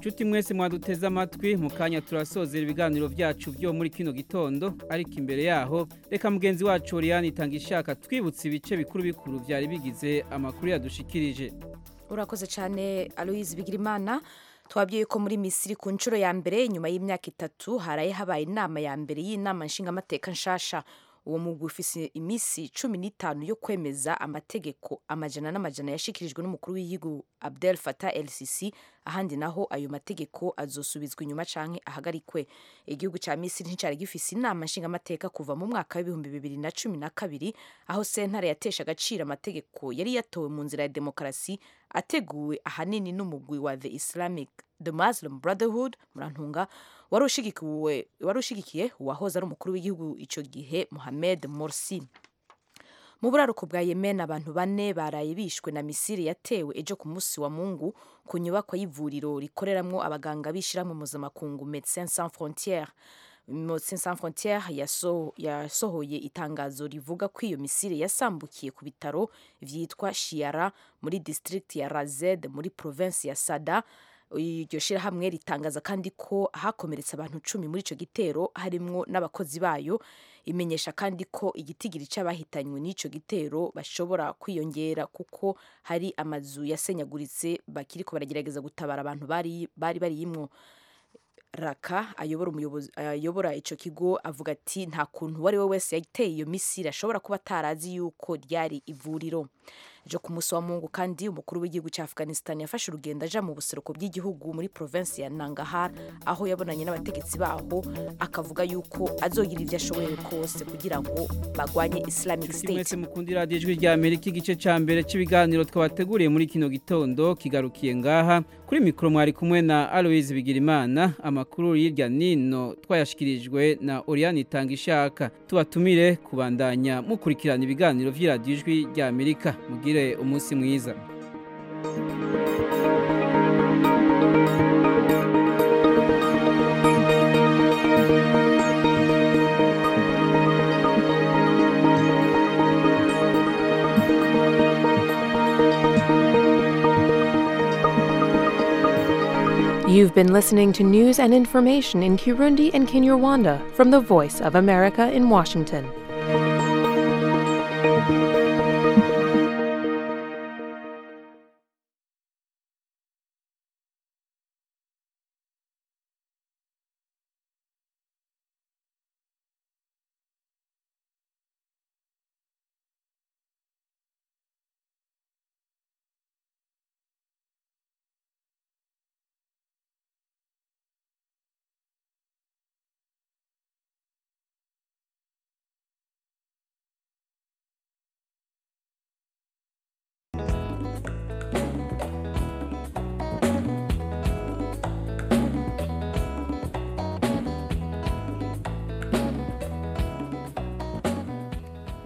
nshuti mwese mwaduteze amatwi mu kanya turasozera ibiganiro byacu byo muri kino gitondo ariko imbere yaho reka mugenzi wacu Oriane itanga ishaka twibutse ibice bikuru bikuru byari bigize amakuru yadushikirije urakoze cyane aloyizi bigirimana twabwiye ko muri misiri ku nshuro ya mbere nyuma y'imyaka itatu haraye habaye inama ya mbere y'inama nshingamateka nshasha uwo mugwi ufise iminsi cumi n'itanu yo kwemeza amategeko amajana n'amajana yashikirijwe n'umukuru w'igihugu Abdel Fattah el Sisi ahandi naho ayo mategeko azosubizwa inyuma canke ahagarikwe igihugu ca Misiri nticari gifise inama nshingamateka kuva mu mwaka w'ibihumbi bibiri na cumi na kabiri aho sentare yatesha agaciro amategeko yari yatowe mu nzira ya demokarasi ateguwe ahanini n'umugwi wa the Islamic the Muslim Brotherhood murantunga warushigikiwe warushigikiye uwahoze ari umukuru w'igihugu ico gihe Mohamed Morsi mu buraruko bwa Yemen abantu bane baraye bishwe na Misiri yatewe ejo ku munsi wa Mungu ku nyubako y'ivuriro rikoreramwo abaganga bishiramo mpuzamakungu Médecins Sans Frontières Médecins Sans Frontières yaso, yasohoye itangazo rivuga ko iyo Misiri yasambukiye ku bitaro vyitwa Shiara muri district ya Razed muri province ya Sada iryo shyirahamwe ritangaza kandi ko hakomeretse abantu cumi muri icyo gitero harimwo n'abakozi bayo imenyesha kandi ko igitigiri cy'abahitanywe n'icyo gitero bashobora kwiyongera kuko hari amazu yasenyaguritse bakiri ko baragerageza gutabara abantu bari bari bariyimwo raka ayobora umuyobozi ayobora icyo kigo avuga ati nta kuntu uwo ari we wese yateye iyo misiri ashobora kuba atarazi yuko ryari ivuriro ejo ku munsi wa mungu kandi umukuru w'igihugu cya afghanistan yafashe urugendo aja mu buseruko bw'igihugu muri provinsi ya nangahar aho yabonanye n'abategetsi baho akavuga yuko azogira ibyo ashoboye kose kugira ngo bagwanye islamic Nshuti state mwese mukundira radiyo ijwi rya amerika igice cya mbere cy'ibiganiro twabateguriye muri kino gitondo kigarukiye ngaha kuri mikoro mwari kumwe na aloyizi bigirimana amakuru y'irya nino twayashyikirijwe na oriyani itanga ishaka tubatumire kubandanya mukurikirana ibiganiro by'iradiyo ijwi rya amerika mugire umunsi mwiza You've been listening to news and information in Kirundi and Kinyarwanda from the Voice of America in Washington.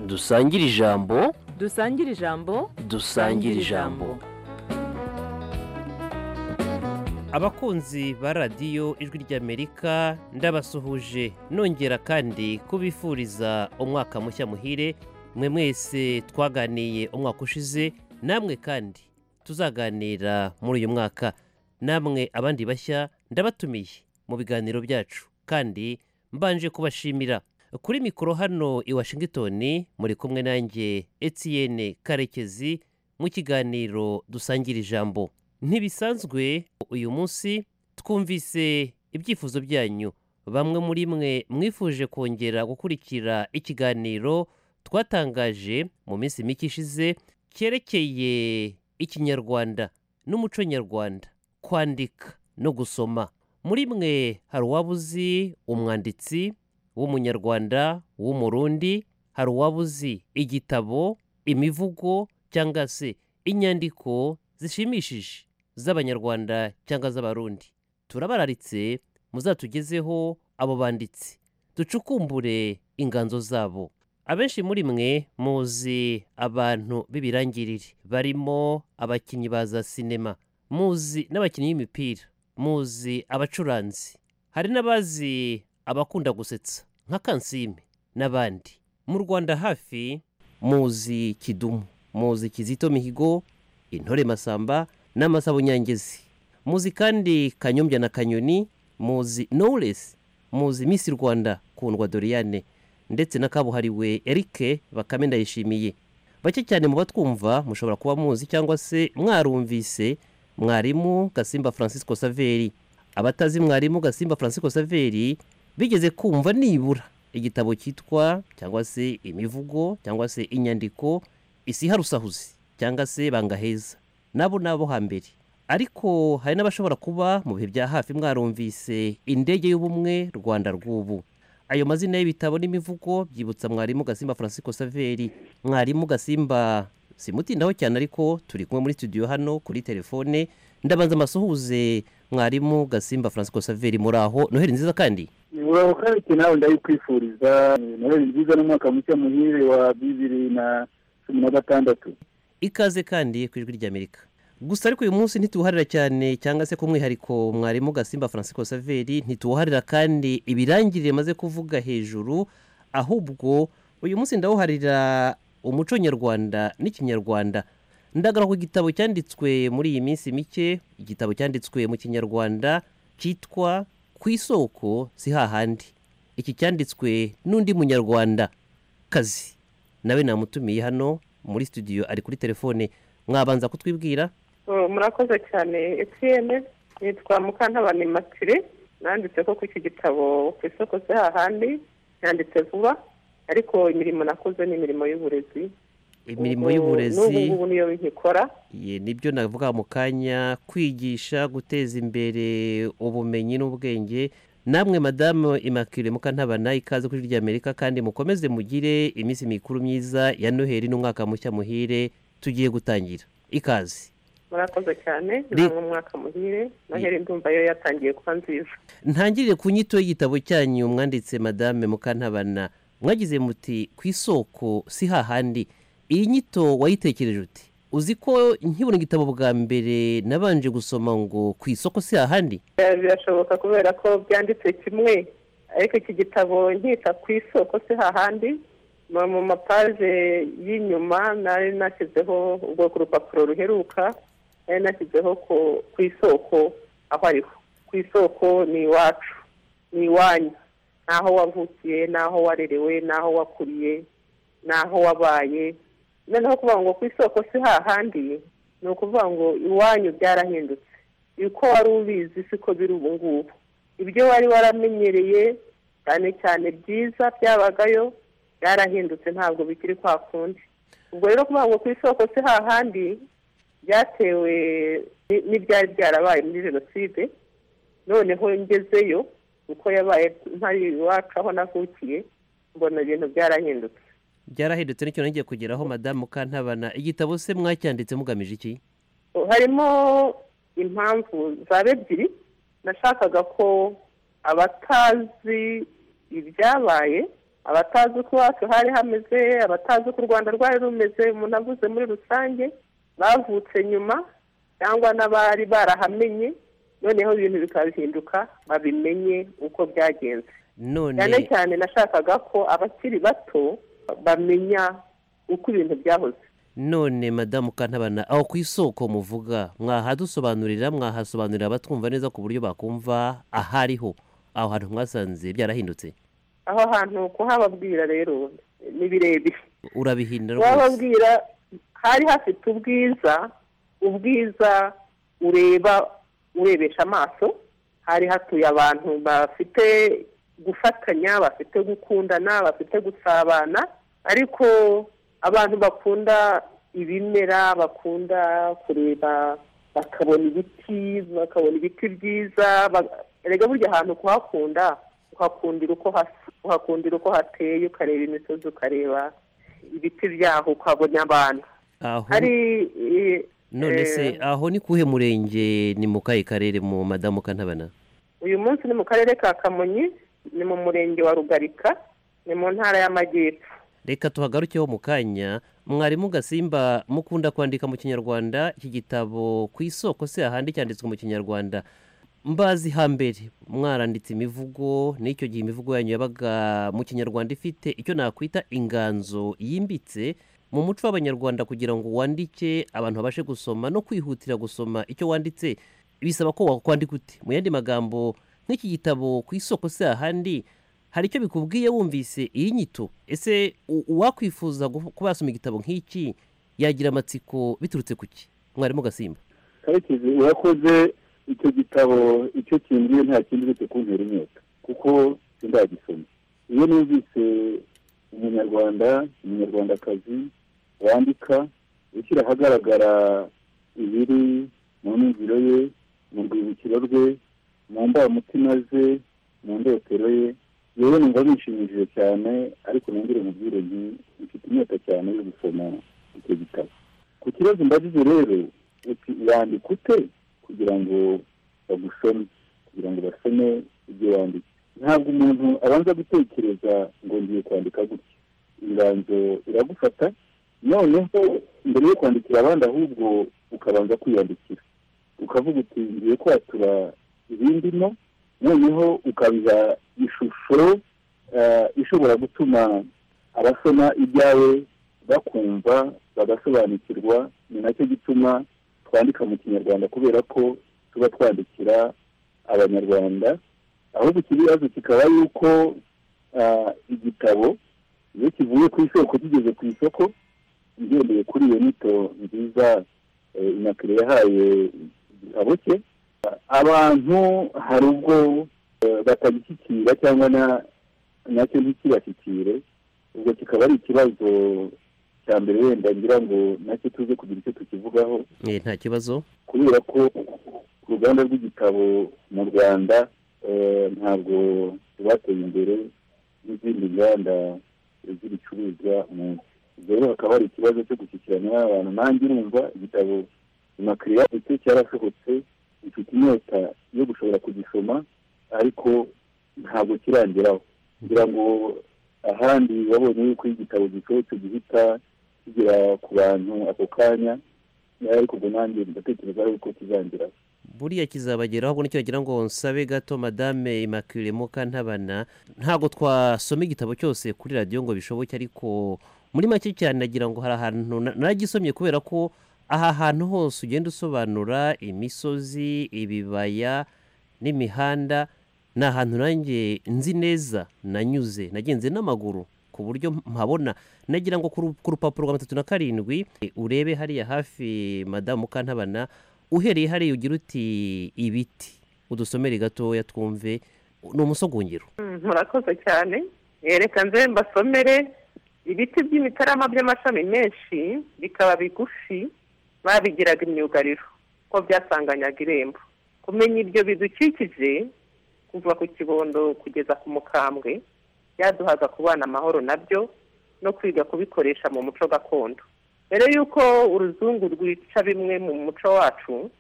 dusangire ijambo dusangire ijambo dusangire ijambo abakunzi ba radiyo ijwi ry'amerika ndabasuhuje nongera kandi kubifuriza umwaka mushya muhire mwe mwese twaganiye umwaka ushize namwe kandi tuzaganira muri uyu mwaka namwe abandi bashya ndabatumiye mu biganiro byacu kandi mbanje kubashimira kuri mikoro hano i washington muri kumwe nanjye Etienne karekezi mu kiganiro dusangira ijambo ntibisanzwe uyu munsi twumvise ibyifuzo byanyu bamwe muri mwe mwifuje kongera gukurikira ikiganiro twatangaje mu minsi mike ishize cyerekeye ikinyarwanda n'umuco nyarwanda kwandika no gusoma muri mwe hari uwaba uzi umwanditsi w'umunyarwanda w'umurundi hari uwaba uzi igitabo imivugo cyangwa se inyandiko zishimishije z'abanyarwanda cyangwa z'abarundi turabararitse muzatugezeho abo banditsi ducukumbure inganzo zabo abenshi muri mwe muzi abantu b'ibirangirire barimo abakinnyi ba za sinema muzi n'abakinnyi b'imipira muzi abacuranzi hari n'abazi abakunda gusetsa nka kansime n'abandi mu rwanda hafi muzi kidumu muzi kizito mihigo intore masamba n'amasabo nyangezi muzi kandi kanyombya na kanyoni muzi knowless muzi miss rwanda kundwa doriane ndetse na kabuhariwe erike bakame ndayishimiye bake cyane mu batwumva mushobora kuba muzi cyangwa se mwarumvise mwarimu gasimba francisco saveri abatazi mwarimu gasimba francisco saveri bigeze kumva nibura igitabo cyitwa cyangwa se imivugo cyangwa se inyandiko isiharusahuzi cyangwa se bangaheza nabo nabo hambere ariko hari n'abashobora kuba mu bihe bya hafi mwarumvise indege y'ubumwe rwanda rw'ubu ayo mazina y'ibitabo n'imivugo byibutsa mwarimu gasimba francisco saveri mwarimu gasimba simutindaho cyane ariko turi kumwe muri studio hano kuri telefone ndabanza amasuhuze mwarimu gasimba francisco saveri muri aho noheli nziza kandi muraho kandi nawe ndayikwifuriza noheli nziza n'umwaka mushya muhire wa bibiri na cumi na gatandatu ikaze kandi ku ijwi ry'amerika gusa ariko uyu munsi ntituwuharira cyane cyangwa se ku mwihariko mwarimu gasimba francisco saveri ntituwuharira kandi ibirangirire maze kuvuga hejuru ahubwo uyu munsi ndawuharira umuco nyarwanda n'ikinyarwanda ndagara ku gitabo cyanditswe muri iyi minsi mike igitabo cyanditswe mu kinyarwanda cyitwa ku isoko si hahandi iki cyanditswe n'undi munyarwanda kazi nawe namutumiye hano muri studio ari kuri telefone mwabanza kutwibwira murakoze cyane etiyene nitwa mukantabane matire nanditse ko ku iki gitabo ku isoko se hahandi yanditse vuba ariko imirimo nakoze ni imirimo y'uburezi imirimo y'uburezi n'ubu ngubu niyo nkikora ye nibyo navuga mu kanya kwigisha guteza imbere ubumenyi n'ubwenge namwe madamu imakire mukantabana ikaze kuri ry'amerika kandi mukomeze mugire iminsi mikuru myiza ya noheli n'umwaka mushya muhire tugiye gutangira ikaze murakoze cyane ni umwaka muhire noheli ndumva yo yatangiye kuba nziza ntangirire ku nyito y'igitabo cyanyu mwanditse madame mukantabana mwagize muti ku isoko si hahandi iyi nyito wayitekereje uti uzi ko nkibona igitabo bwa mbere nabanje gusoma ngo ku isoko si hahandi birashoboka kubera ko byanditse kimwe ariko iki gitabo nkita ku isoko si hahandi mu mapaje y'inyuma nari nashyizeho ubwo ku rupapuro ruheruka nari nashyizeho ku isoko aho ariho ku isoko ni iwacu ni iwanyu n'aho wavukiye n'aho warerewe n'aho wakuriye n'aho wabaye noneho kuvuga ngo ku isoko si hahandi ni ukuvuga ngo iwanyu byarahindutse uko wari ubizi siko biri ubu ngubu ibyo wari waramenyereye cyane cyane byiza byabagayo byarahindutse ntabwo bikiri kwa kundi ubwo rero kuvuga ngo ku isoko si hahandi byatewe n'ibyari byarabaye muri jenoside noneho ngezeyo uko yabaye ntari iwacu aho navukiye mbona ibintu byarahindutse byarahindutse n'icyo nongeye kugeraho madamu kantabana igitabo se mwacyanditse mugamije iki harimo impamvu zaba ebyiri nashakaga ko abatazi ibyabaye abatazi uko iwacu hari hameze abatazi uko u rwanda rwari rumeze umuntu avuze muri rusange bavutse nyuma cyangwa n'abari barahamenye noneho ibintu bikabihinduka babimenye uko byagenze cyane none cyane nashakaga ko abakiri bato bamenya uko ibintu byahoze none madamu kantabana aho ku isoko muvuga mwahadusobanurira mwahasobanurira abatwumva neza ku buryo bakumva ahariho aho hantu mwasanze byarahindutse aho hantu kuhababwira rero ni birebire urabihindura rwose wababwira hari hafite ubwiza ubwiza ureba urebesha amaso hari hatuye abantu bafite gufatanya bafite gukundana bafite gusabana ariko abantu bakunda ibimera bakunda kureba bakabona ibiti bakabona ibiti byiza ba- erega burya ahantu kuhakunda uhakundira uko hasa uhakundira uko hateye ukareba imisozi ukareba ibiti byaho ukabona abantu aho hari eh, none se eh, aho ni kuhe murenge ni mu kahe karere mu madamu kantabana uyu munsi ni mu karere ka kamonyi ni mu murenge wa rugarika ni mu ntara y'amajyepfo reka tuhagarukeho mu kanya mwarimu gasimba mukunda kwandika mu kinyarwanda iki gitabo ku isoko se ahandi cyanditswe mu kinyarwanda mbazi hambere mwaranditse imivugo n'icyo gihe imivugo yanyu yabaga mu kinyarwanda ifite icyo nakwita inganzo yimbitse mu muco w'abanyarwanda kugira ngo wandike abantu babashe gusoma no kwihutira gusoma icyo wanditse bisaba ko wakwandika ute mu yandi magambo nk'iki gitabo ku isoko se ahandi hari icyo bikubwiye wumvise iyi nyito ese u- uwakwifuza gu- kuba yasoma igitabo nk'iki yagira amatsiko biturutse ku ki mwarimu gasimba karekezi urakoze icyo gitabo icyo kingiye nta kindi uretse kuntera inyota kuko sindagisoma iyo numvise umunyarwanda umunyarwandakazi wandika ushyira ahagaragara ibiri mu myumviro ye mu rwibukiro rwe mu mbamutima ze mu ndotero ye yewe numva bishimishije cyane ariko nongere mubwire nti mfite inyota cyane yo gusoma icyo gitabo ku kibazo mbajije rero uti wandika ute kugira ngo bagusome kugira ngo basome ibyo wanditse ntabwo umuntu abanza gutekereza ngo ngiye kwandika gutya inganzo iragufata noneho mbere yo kwandikira abandi ahubwo ukabanza kwiyandikira ukavuga uti ngiye kwatura ibindimo noneho ukabiha ishusho eh, ishobora gutuma abasoma ibyawe bakumva bagasobanukirwa ni nacyo gituma twandika mu kinyarwanda kubera ko tuba twandikira abanyarwanda ahubwo ikibazo kikaba yuko ah, igitabo iyo kivuye ku isoko kigeze ku isoko ngendeye kuri iyo nyito nziza eh, inakire yahaye igitabo cye abantu hari ubwo eh, batagishyikira cyangwa na- nacyo ntikibashyikire ubwo kikaba ari ikibazo cya mbere wenda ngira ngo nacyo tuze kugira icyo tukivugaho Eh, nta kibazo kubera ko ku ruganda rw'igitabo mu rwanda eh, ntabwo rwateye imbere n'izindi nganda z'ibicuruzwa mu nsi rero hakaba hari ikibazo cyo gushyikirana n'abantu nanjye urumva igitabo imakiriya ndetse cyarasohotse ifite inyota yo gushobora kugisoma ariko ntabwo kirangeraho kugira ngo ahandi babonye yuko iyo igitabo gisohotse gihita kigera ku bantu ako kanya ariko ubwo nanjye ndatekereza yuko kizangira buriya kizabageraho ubwo nicyo wagira ngo nsabe gato madame immaculee mukantabana ntabwo twasoma igitabo cyose kuri radiyo ngo bishoboke ariko muri make cyane nagira ngo hari ahantu na- naragisomye kubera ko aha hantu hose ugenda usobanura imisozi ibibaya n'imihanda ni ahantu nanjye nzi neza nanyuze nagenze n'amaguru ku buryo mpabona nagira ngo ku ru- ku rupapuro rwa matatu na karindwi e, urebe hariya hafi madamu mukantabana uhereye hariya ugira uti ibiti udusomere gatoya twumve ni umusogongero Mm, murakoze cyane reka nze mbasomere ibiti by'imitarama by'amashami menshi bikaba bigufi babigiraga imyugariro ko byasanganyaga irembo kumenya ibyo bidukikije kuva ku kibondo kugeza ku mukambwe byaduhaga kubana amahoro nabyo no kwiga kubikoresha mu muco gakondo mbere y'uko uruzungu rwica bimwe mu muco wacu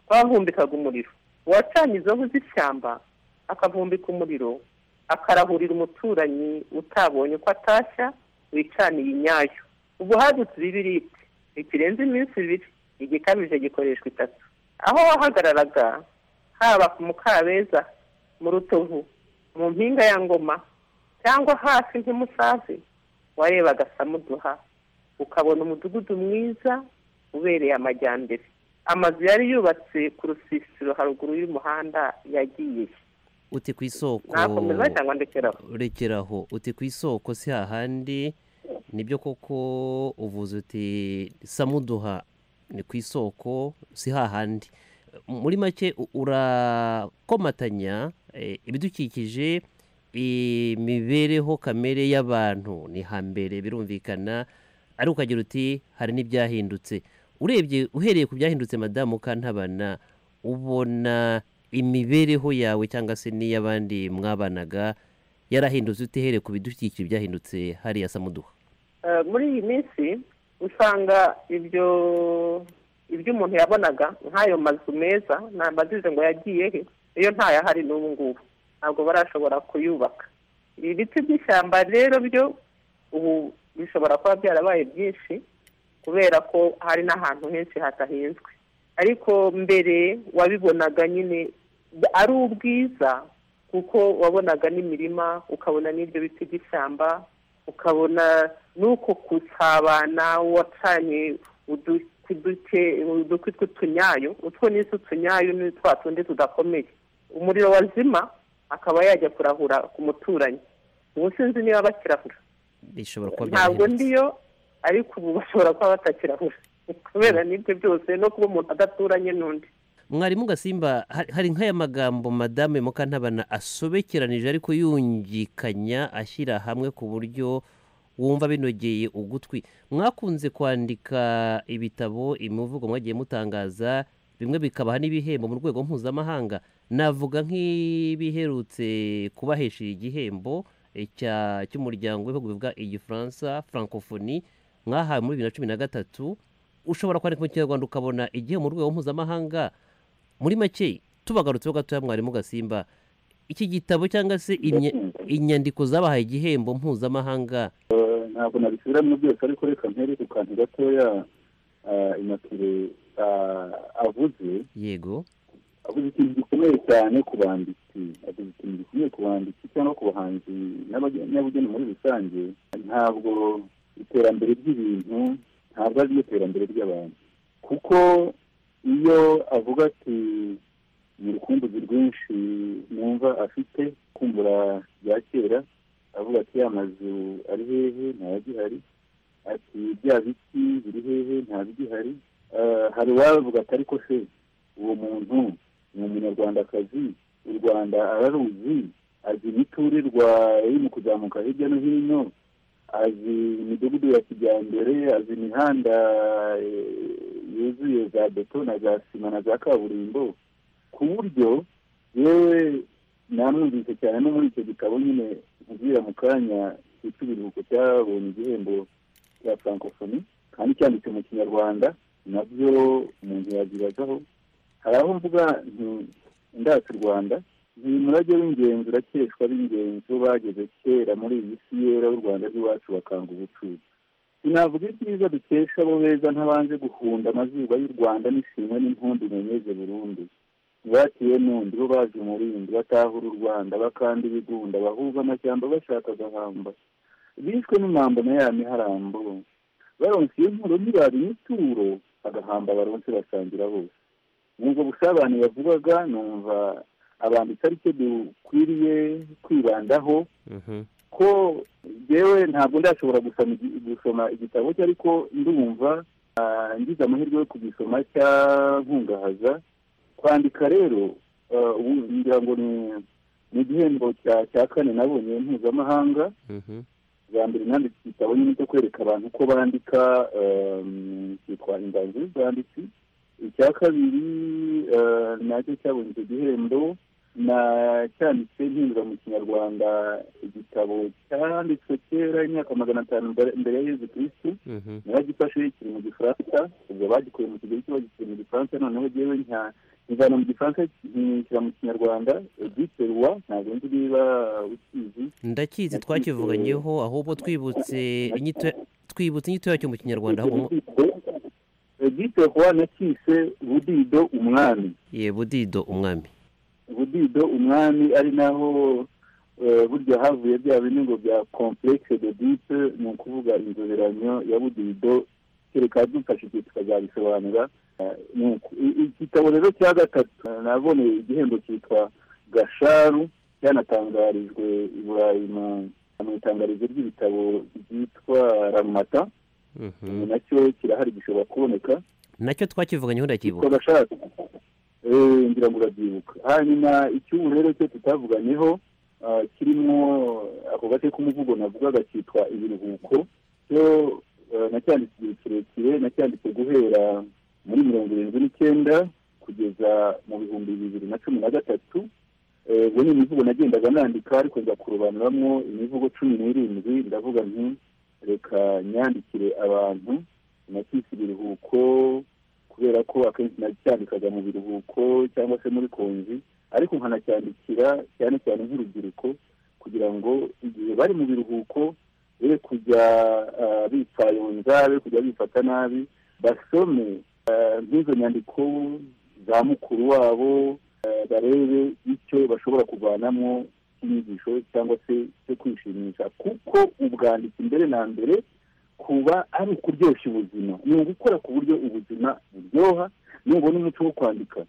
twahumbikaga umuriro uwacanye izo nkwi z'ishyamba akavumbika umuriro akarahurira umuturanyi utabonye uko atashya wicaniye inyayo ubu hadutse ibibiribwe ntikirenze iminsi ibiri igikabije gikoreshwa itatu aho wahagararaga haba ku mukabeza mu rutovu mu mpinga ya ngoma cyangwa hafi nk'umusazi warebaga samuduha ukabona umudugudu mwiza ubereye amajyambere amazu yari yubatse ku rusisiro haruguru y'umuhanda yagiye uti ku isoko nakomeza cyangwa ndekeraho rekeraho uti ku isoko si hahandi nibyo koko uvuze uti samuduha ni ku isoko si hahandi muri make u- urakomatanya eh, ibidukikije imibereho kamere y'abantu ni hambere birumvikana ariko ukagira uti hari n'ibyahindutse urebye uhereye ku byahindutse madamu kantabana ubona imibereho yawe cyangwa se n'iy'abandi mwabanaga yarahindutse utehereye ku bidukikije byahindutse hariya samuduha Eh, muri iyi minsi usanga ibyo ibyo umuntu yabonaga nk'ayo mazu meza ntabajije ngo yagiye he iyo ntayahari n'ubu ngubu ntabwo barashobora kuyubaka ibiti by'ishyamba rero byo ubu bishobora kuba byarabaye byinshi kubera ko hari n'ahantu henshi hatahinzwe ariko mbere wabibonaga nyine ari ubwiza kuko wabonaga n'imirima ukabona n'ibyo biti by'ishyamba ukabona n'uko gusabana wacanye udukwi duke udukwi tw'utunyayo utwo ni utunyayo ni twa tundi tudakomeye umuriro wazima akaba yajya kurahura ku muturanyi ubu sinzi niba bakirahura bishobora kuba ntabwo byahindutse ndiyo ariko ubu bashobora kuba batakirahura kubera n'ibyo byose no kuba umuntu adaturanye n'undi mwarimu gasimba hari- hari nk'aya magambo madame mukantabana asobekeranije ariko yungikanya ashyira hamwe ku buryo wumva binogeye ugutwi mwakunze kwandika ibitabo imivugo mwagiye mutangaza bimwe bikabaha n'ibihembo mu rwego mpuzamahanga navuga nk'ibiherutse kubahesha igihembo eh, cya- cy'umuryango w'ibihugu bivuga igifaransa francophonie mwahawe muri bibiri na cumi na gatatu ushobora kwandika mu kinyarwanda ukabona igihe mu rwego mpuzamahanga muri make tubagarutseho gatoya mwarimu gasimba iki gitabo cyangwa se imye- inyandiko zabahaye igihembo mpuzamahanga Eh, ntabwo nabisubiramo byose ariko reka mpere ku kantu gatoya ah, inakire ah, avuze yego avuze ikintu gikomeye cyane ku banditsi avuze ikintu gikomeye ku banditsi cyangwa ku bahanzi n'abage- n'abageni muri rusange ntabwo iterambere ry'ibintu ntabwo ari ryo terambere ry'abantu kuko iyo avuga ati ni urukumbuzi rwinshi numva afite kumbura bya kera avuga ati ya mazu ari hehe ntayagihari ati bya biti biri hehe ntabigihari Eh, hari uwavuga ati ariko se uwo muntu ni umunyarwandakazi u rwanda araruzi azi imiturirwa iri mu kuzamuka hirya no hino azi imidugudu ya kijyambere azi imihanda eh, yuzuye za beto na za sima na za kaburimbo ku buryo yewe namwumvise cyane no muri icyo gitabo nyine nkubwira mu kanya cyitwa ibiruhuko cyabonye igihembo cya francophonie kandi cyanditse mu kinyarwanda nabyo umuntu yazibazaho hari aho mvuga nti ndata u rwanda ni umurage w'ingenzi urakeshwa b'ingenzi bo bageze kera muri iyi si yera y'u rwanda rw'iwacu bakanga ubucuruzi sinavuga ibyiza dukesha abo beza ntabanje guhunda amazuba y'u rwanda n'ishimwe n'impundu imenyeze burundu ntibatiwe n'undi bo baje umurindi batahura u rwanda bakanda ibigunda bahuza amashyamba bashaka agahamba bishwe n'umwambo na ya miharambo baronse iyo nkuru ntibaba imituro agahamba baronse basangira bose nubwo busabane yavugaga numva abanditsi ari cyo dukwiriye kwibandaho ko yewe ntabwo ndashobora gusoma igi- gusoma igitabo cye ariko ndumva ah, ngize amahirwe yo kugisoma cyankungahaza kwandika rero ah, ubu ngira ngo ni- ni igihembo cya- cya kane nabonye mpuzamahanga bwa mbere nanditse igitabo nyine cyo kwereka abantu uko bandika ehm, cyitwa inganzo y'ubwanditsi icya kabiri eh, nacyo cyabonye icyo gihembo na cyanditse mpindura mu kinyarwanda igitabo cyanditswe kera imyaka magana atanu mbere- mbere ya yezu kirisitu naragifashe kiri mu gifaransa ubwo bagikuye mu kigero cyo bagikiri mu gifaransa noneho jyewe nka ivana mu gifaransa nshyira mu kinyarwanda edite ruwa ntabwo nzi niba ukizi ndakizi twakivuganyeho ahubwo twibutse inyito twibutse inyito yacyo mu kinyarwanda ahubwo mu- edite ruwa nakise budido umwami ye budido umwami budido umwami ari naho eh, burya havuye bya bine ngo bya complexe de dite ni ukuvuga inzoberanyo ya budido kereka dufashije tukazabisobanura Eh, ni uku. I- i- igitabo rero cya gatatu eh, naboneye igihembo cyitwa gasharu cyanatangarijwe i burayi mu mu itangarizo ry'ibitabo ryitwa ramata Mhm. nacyo kirahari gishobora kuboneka nacyo twakivuganyeho Yitwa ndakibuka gasharu Eh, ngira ngo urabyibuka hanyuma icy'ubu rero cyo tutavuganyeho ah, kirimo ako gace k'umuvugo navugaga cyitwa ibiruhuko cyo eh, nacyanditse igihe kirekire nacyanditse guhera muri mirongo irindwi n'icyenda kugeza mu bihumbi bibiri na cumi na gatatu Eh, ubwo ni imivugo nagendaga nandika ariko nza kurobanuramwo imivugo cumi n'irindwi ndavuga nti reka nyandikire abantu nakise ibiruhuko kubera ko akenshi nacyandikaga mu biruhuko cyangwa se muri konji ariko nkanacyandikira cyane cyane nk'urubyiruko kugira ngo igihe bari mu biruhuko be kujya ah, bipfayonza be kujya bifata nabi basome ah, nk'izo nyandiko za mukuru wabo ah, barebe icyo bashobora kuvanamo cy'inyigisho cyangwa se cyo kwishimisha kuko ubwanditsi mbere na mbere kuba ari ukuryoshya ubuzima ni ugukora ku buryo ubuzima buryoha nubona umuco wo kwandika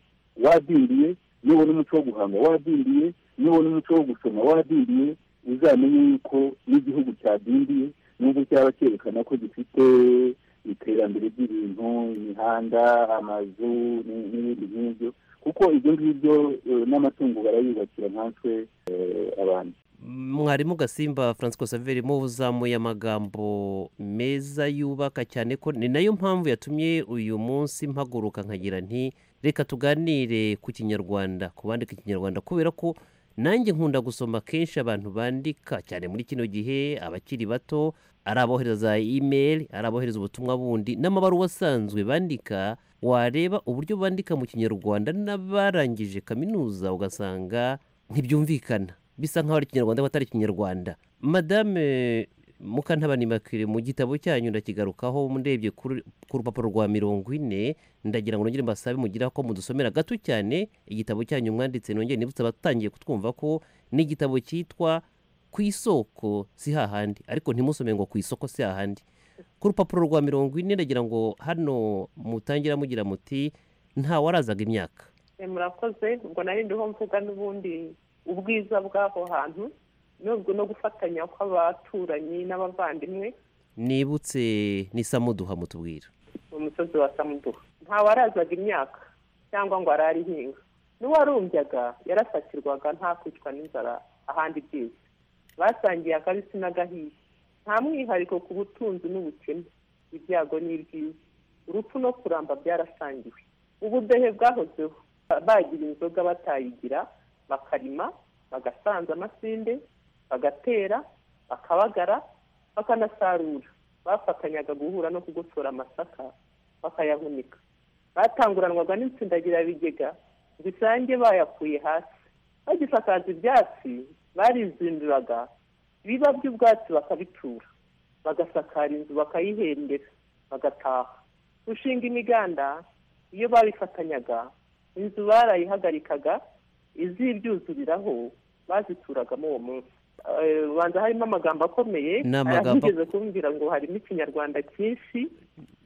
wadindiye nubona umuco wo guhanga wadindiye nubona umuco wo gusoma wadindiye uzamenye yuko n'igihugu cyadindiye nubwo cyaba cyerekana ko gifite iterambere ry'ibintu imihanda amazu ni- n'ibindi nk'ibyo kuko ibyo ngibyo eh, n'amatungo barayubakira nkatwe eh, abantu mwarimu gasimba francisco saveri muzamuye amagambo meza yubaka cyane ko ni nayo mpamvu yatumye uyu munsi mpaguruka nkagira nti reka tuganire ku kinyarwanda ku bandika ikinyarwanda kubera ko nanjye nkunda gusoma kenshi abantu bandika cyane muri kino gihe abakiri bato ari abohereza za imeri ari abohereza ubutumwa bundi n'amabaruwa asanzwe bandika wareba uburyo bandika mu kinyarwanda n'abarangije kaminuza ugasanga ntibyumvikana bisa nk'aho ari ikinyarwanda atari ikinyarwanda madame mukantabanimakire mu gitabo cyanyu ndakigarukaho ndebye kuri- ku rupapuro rwa mirongo ine ndagira ngo nongere mbasabe mugira ko mudusomera gato cyane igitabo cyanyu mwanditse nongere nibutse abatangiye kutwumva ko ni igitabo cyitwa ku isoko si hahandi ariko ntimusome ngo ku isoko si hahandi ku rupapuro rwa mirongo ine ndagira ngo hano mutangira mugira muti ntawarazaga imyaka Eh, murakoze ubwo nari ndiho mvuga n'ubundi ubwiza bw'aho hantu nubwo no gufatanya kw'abaturanyi n'abavandimwe nibutse ni samuduha mutubwira mu musozi wa samuduha ntawarazaga imyaka cyangwa ngo arare ihinga n'uwarumbyaga yarasakirwaga nta kwicwa n'inzara ahandi byiza basangiye akabisi n'agahiye nta mwihariko ku butunzi n'ubukene ibyago n'ibyiza urupfu no kuramba byarasangiwe ubudehe bwahozeho Ba- bagira inzoga batayigira bakarima bagasanza amasinde bagatera bakabagara bakanasarura bafatanyaga guhura no kugotora amasaka bakayahunika batanguranwaga n'intsindagirabigega zisange bayakuye hasi bagisakaza ibyatsi barizinduraga biba by'ubwatsi bakabitura bagasakara inzu bakayihembera bagataha gushinga imiganda iyo babifatanyaga inzu barayihagarikaga izibyuzuriraho bazituragamo uwo munsi Eh, ubanza harimo amagambo akomeye Ni amagambo- arahigeze kumbwira ngo harimo ikinyarwanda cyinshi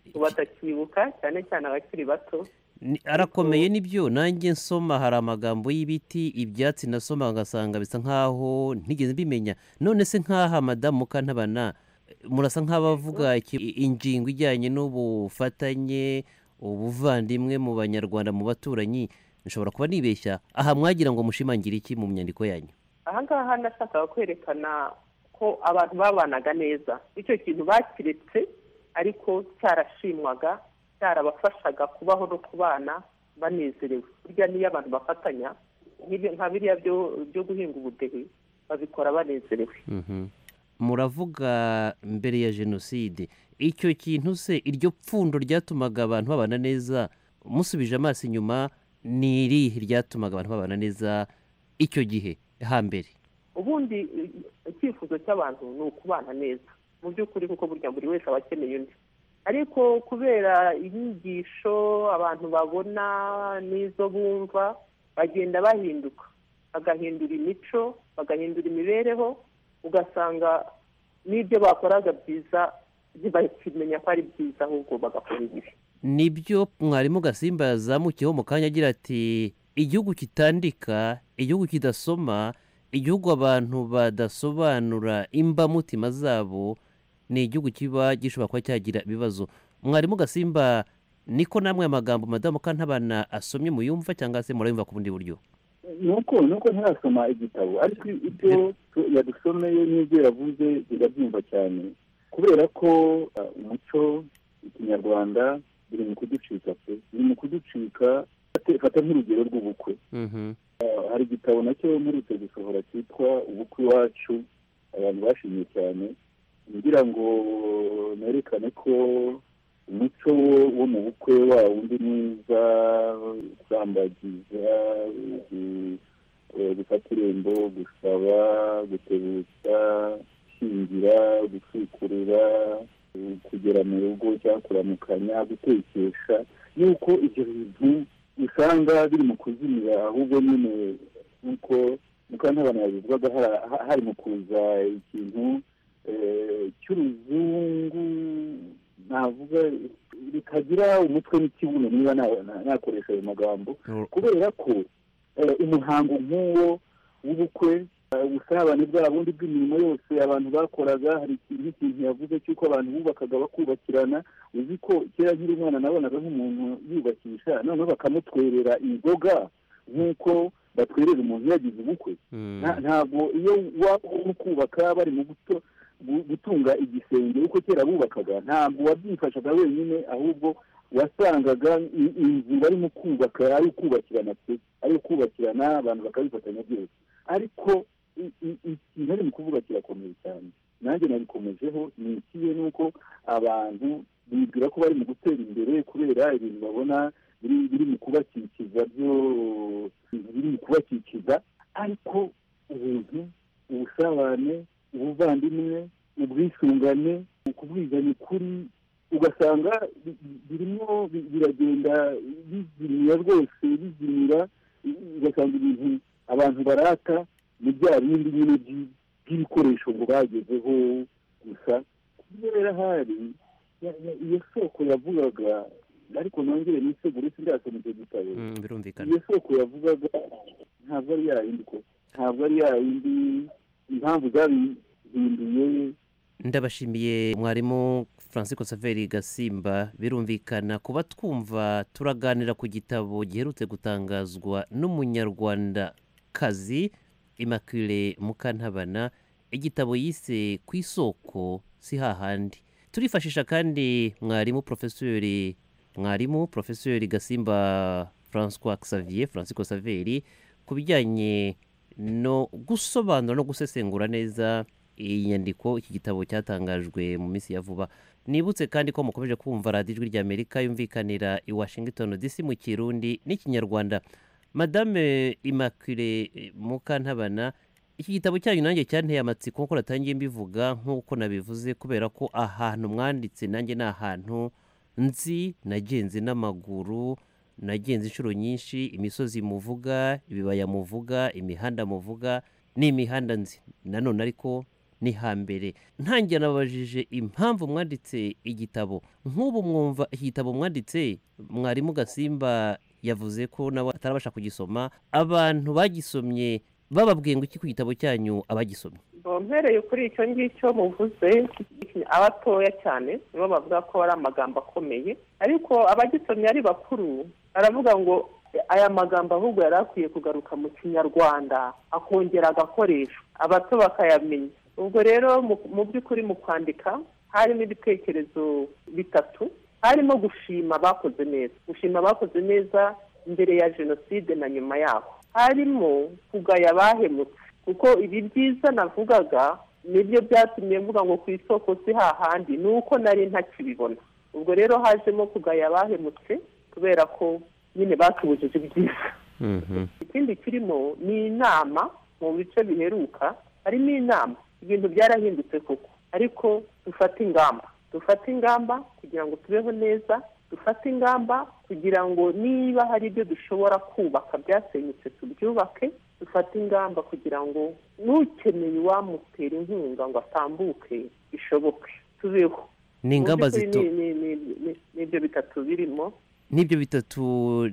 ngo batakibuka cyane cyane abakiri bato Ni- arakomeye nibyo nanjye nsoma hari amagambo y'ibiti ibyatsi nasoma ngasanga bisa nkaho ntigeze mbimenya none se nkaha madamu mukantabana murasa nk'abavuga iki- i- ingingo ijyanye n'ubufatanye ubuvandimwe mu banyarwanda mu baturanyi nshobora kuba nibeshya aha mwagira ngo mushimangire iki mu nyandiko yanyu ahangaha nashakaga kwerekana ko abantu babanaga neza icyo kintu bakiretse ariko cyarashimwaga cyarabafashaga kubaho no kubana banezerewe burya niyo abantu bafatanya nk'ibi- nka biriya byo- byo guhinga ubudehe babikora banezerewe Mhm. muravuga mbere ya jenoside icyo kintu se iryo pfundo ryatumaga abantu babana neza musubije amaso inyuma ni irihe ryatumaga abantu babana neza icyo gihe hambere ubundi icyifuzo cy'abantu ni ukubana neza mu by'ukuri kuko burya buri wese aba akeneye undi ariko kubera inyigisho abantu babona n'izo bumva bagenda bahinduka bagahindura imico bagahindura imibereho ugasanga n'ibyo bakoraga byiza ntibakimenya ko ari byiza ahubwo bagakora ibibi nibyo mwarimu gasimba yazamukiyeho mu kanya agira ati igihugu kitandika igihugu kidasoma igihugu abantu badasobanura imbamutima zabo ni igihugu kiba gishobora kuba cyagira ibibazo mwarimu gasimba niko namwe amagambo madamu kantabana asomye muyumva cyangwa se murayumva ku bundi buryo nuko nuko ntarasoma igitabo ariko ibyo yadusomeye n'ibyo yavuze birabyumva cyane kubera ko uh, umuco ikinyarwanda biri mu kuducika pe biri mu kuducika fata nk'urugero rw'ubukwe hari igitabo nacyo mperutse gusohora cyitwa ubukwe iwacu abantu bashimye cyane ngira ngo nerekane ko umuco wo mu bukwe wa wundi mwiza gusambagiza gufata irembo gusaba gutebutsa gushyingira gusukurura kugera mu rugo cyangwa kuramukanya gutekesha yuko ibyo bintu usanga biri mu kuzimira ahubwo nyine nk'uko mukantabana yabivugaga hari mu kuza ikintu cy'uruzungu navuga bikagira umutwe n'ikibuno niba nakoresha ayo magambo kubera ko umuhango nk'uwo w'ubukwe ubusabane bwa bundi bw'imirimo yose abantu bakoraga hari ikintu ikintu yavuze cy'uko abantu bubakaga bakubakirana uzi ko kera nkiri umwana nabonaga nk'umuntu yubakisha noneho bakamutwerera inzoga nk'uko batwerera umuntu yagize ubukwe ntabwo iyo waba uri kubaka bari mu guto gutunga igisenge uko kera bubakaga ntabwo wabyifashaga wenyine ahubwo wasangaga inzu barimo kubaka ari ukubakirana pe ari ukubakirana abantu bakabifatanya byose ariko ikintu ari mu kuvuga kirakomeye cyane nanjye nabikomejeho ni ikihe ni uko abantu bibwira ko bari mu gutera imbere kubera ibintu babona biri mu kubakikiza byo biri mu kubakikiza ariko ubuntu ubusabane ubuvandimwe ubwisungane ukubwizanya ukuri ugasanga birimo biragenda bizimira rwose bizimira ugasanga ibintu abantu barata ni bya bindi nyine by'ibikoresho ngo bagezeho gusa kubyo rero ahari iyo soko yavugaga ariko nongere nisegure sindasoma icyo gitabo iyo soko yavugaga ntabwo ari yayindi ko ntabwo ari yayindi impamvu zabihinduye ndabashimiye mwarimu francis saveri gasimba birumvikana kuba twumva turaganira ku gitabo giherutse gutangazwa n'umunyarwanda kazi immaculee mukantabana igitabo yise ku isoko si hahandi turifashisha kandi mwarimu porofesori mwarimu porofesori gasimba francois xavier francis saveri ku bijyanye no gusobanura no gusesengura neza iyi nyandiko iki gitabo cyatangajwe mu minsi ya vuba nibutse kandi ko mukomeje kumva radiyo ijwi ry'amerika yumvikanira i washington dc mu kirundi n'ikinyarwanda madame immaculee mukantabana iki gitabo cyanyu nanjye cyanteye amatsiko kuko natangiye mbivuga nk'uko nabivuze kubera ko ahantu mwanditse nanjye ni ahantu nzi nagenze n'amaguru nagenze inshuro nyinshi imisozi muvuga ibibaya muvuga imihanda muvuga ni imihanda nzi nanone ariko ni hambere ntangira nababajije impamvu mwanditse igitabo nk'ubu mwumva igitabo mwanditse mwarimu gasimba yavuze ko nawe atarabasha kugisoma abantu bagisomye bababwiye ngo iki ku gitabo cyanyu abagisomye mbereye kuri icyo ngicyo muvuze abatoya cyane nibo bavuga ko ari amagambo akomeye ariko abagisomye ari bakuru baravuga ngo aya magambo ahubwo yari akwiye kugaruka mu kinyarwanda akongera agakoresho abato bakayamenya ubwo rero mu by'ukuri mu kwandika harimo ibitekerezo bitatu harimo gushima abakoze neza gushima abakoze neza mbere ya jenoside na nyuma yaho harimo kugaya abahemutse kuko ibi byiza navugaga nibyo byatumye mvuga ngo ku isoko si hahandi ni uko nari ntakibibona ubwo rero hajemo kugaya abahemutse kubera ko nyine batubujije ibyiza ikindi kirimo ni inama mu bice biheruka harimo inama ibintu byarahindutse koko ariko dufate ingamba dufate ingamba kugira ngo tubeho neza dufate ingamba kugira ngo niba hari ibyo dushobora kubaka byasenyutse tubyubake dufate ingamba kugira ngo n'ukeneye uwamutera inkunga ngo atambuke bishoboke tubeho Ni ingamba Mu by'ukuri zito- ni- ni- ni- ni- nibyo bitatu birimo n'ibyo bitatu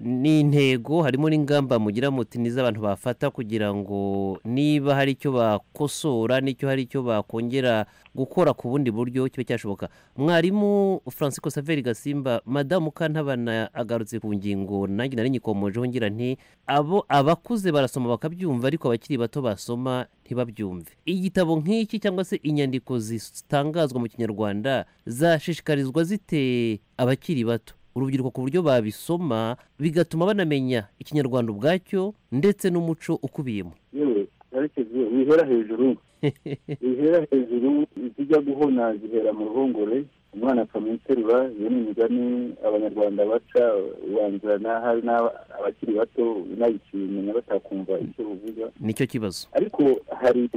ni intego harimo n'ingamba mugira muti n'iz'abantu bafata kugira ngo niba hari icyo bakosora n'icyo hari icyo bakongera gukora ku bundi buryo kibe cyashoboka mwarimu francisco saveri gasimba madamu kantabana agarutse ku ngingo nanjye nari nyikomojeho ngira nti abo abakuze barasoma bakabyumva ariko abakiri bato basoma ntibabyumve igitabo nk'iki cyangwa se inyandiko zitangazwa mu kinyarwanda zashishikarizwa zite abakiri bato urubyiruko ku buryo babisoma bigatuma banamenya ikinyarwanda ubwacyo ndetse n'umuco ukubiyemo yewe yerekejwe wihera hejuru wihera hejuru izijya guhona zihera mu ruhongore umwana akamenya interura iyo ni imigani abanyarwanda baca ubanzira n'ahari n'aba- abakiri bato unayikimenya batakumva icyo uvuga nicyo kibazo ariko hari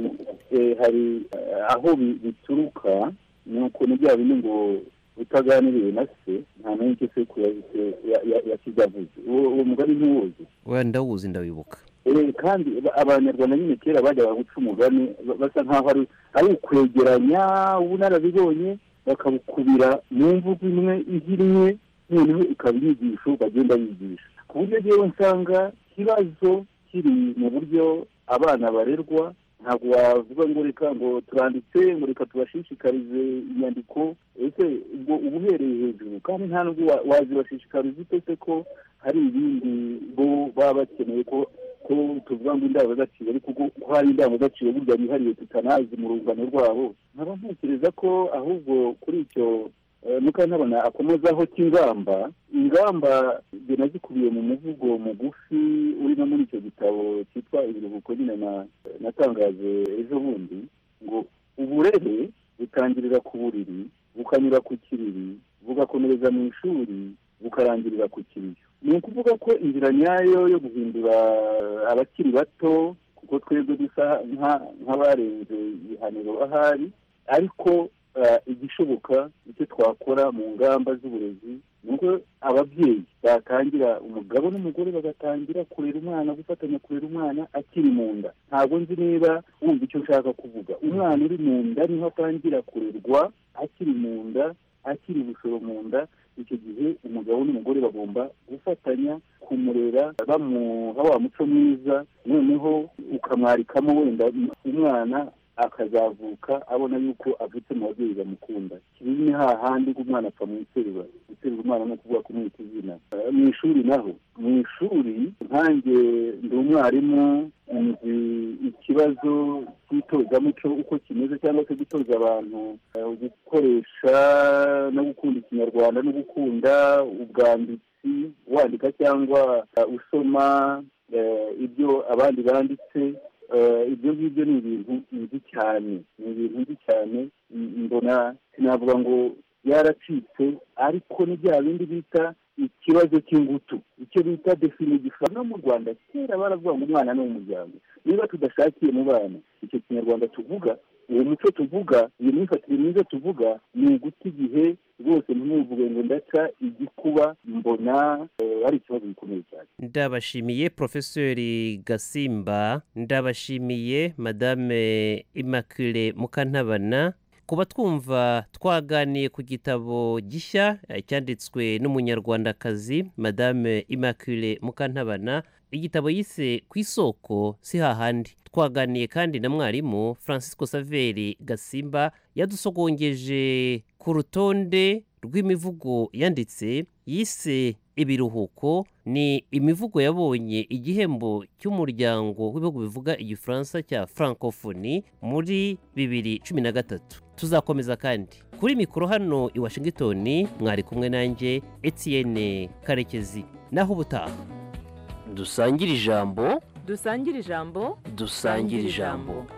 eh, hari eh, aho bi- bituruka ni ukuntu bya bindi ngo utaganiriye na se nta n'icyo sekuru yahise ya- ya- yakigavuze uwo uwo mugani ntuwuzi wenda ndawuzi ndawibuka Eh, kandi ba- abanyarwanda nyine kera bajyaga guca umugani ba- basa nkaho ari ari ukwegeranya ubunararibonye bakabukubira mu mvugo imwe ihirimwe noneho ikaba inyigisho bagenda bigisha ku buryo rero nsanga ikibazo kiri mu buryo abana barerwa ntabwo wavuga ngo reka ngo turanditse ngo reka tubashishikarize inyandiko ese ubwo uba uhereye hejuru kandi nta nubwo wa- wazibashishikariza ute se ko hari ibindi bo baba bakeneye ko ko tuvuga ngo indangagaciro ariko ko ko hari indangagaciro burya yihariye tutanazi mu rungano rwabo nkaba ntekereza ko ahubwo kuri icyo eh, mukantabona akomozaho cy'ingamba ingamba njye nazikubiye mu muvugo mugufi uri no muri icyo gitabo cyitwa ibiruhuko nyine na- natangaje ejo bundi ngo uburere butangirira ku buriri bukanyura ku kiriri bugakomereza mu ishuri bukarangirira ku kiriyo ni ukuvuga ko inzira nyayo yo guhindura abakiri bato kuko twebwe dusa nka- nk'abarenze ibihaniro ahari ariko eh, igishoboka icyo twakora mu ngamba z'uburezi ni uko ababyeyi batangira umugabo n'umugore bagatangira kurera umwana gufatanya kurera umwana akiri mu nda ntabwo nzi niba wumva icyo nshaka kuvuga umwana uri mu nda niho atangira kurerwa akiri mu nda akiri ubushoro mu nda icyo gihe umugabo n'umugore bagomba gufatanya kumurera bamuha wa muco mwiza noneho ukamwarikamo wenda umwana akazavuka abona yuko avutse mu babyeyi bamukunda kibi ni hahandi ko umwana apfa mu iterura guterura umwana no kuvuga kumwita izina Eh, mu ishuri naho mu ishuri nkanjye ndi umwarimu nzi ikibazo cy'itozamuco uko kimeze cyangwa se gutoza abantu eh, gukoresha no gukunda ikinyarwanda no gukunda ubwanditsi wandika cyangwa eh, usoma eh, ibyo abandi banditse Eh, ibyo ngibyo ni ibintu nzi cyane ni ibintu nzi cyane m- mbona sinavuga ngo byaracitse ariko ni bya bindi bita ikibazo cy'ingutu icyo bita definigifa no mu rwanda kera baravuga ngo umwana ni umuryango niba tudashakiye mu bana icyo kinyarwanda tuvuga uwo muco tuvuga iyo myifatire myiza tuvuga ni uguta igihe rwose ntimwivuge ngo ndaca igikuba mbona eh, ari ikibazo gikomeye cyane ndabashimiye profeseri gasimba ndabashimiye madame immaculee mukantabana kuba twumva twaganiye ku gitabo gishya eh, cyanditswe n'umunyarwandakazi madame immaculee mukantabana igitabo yise ku isoko si hahandi twaganiye kandi na mwarimu francisco saveri gasimba yadusogongeje ku rutonde rw'imivugo yanditse yise ibiruhuko ni imivugo yabonye igihembo cy'umuryango w'ibihugu bivuga igifaransa cya francophonie muri bibiri cumi na gatatu tuzakomeza kandi kuri mikoro hano i washington mwari kumwe nanjye etienne karekezi naho ubutaha dusangire ijambo dusangire ijambo dusangire ijambo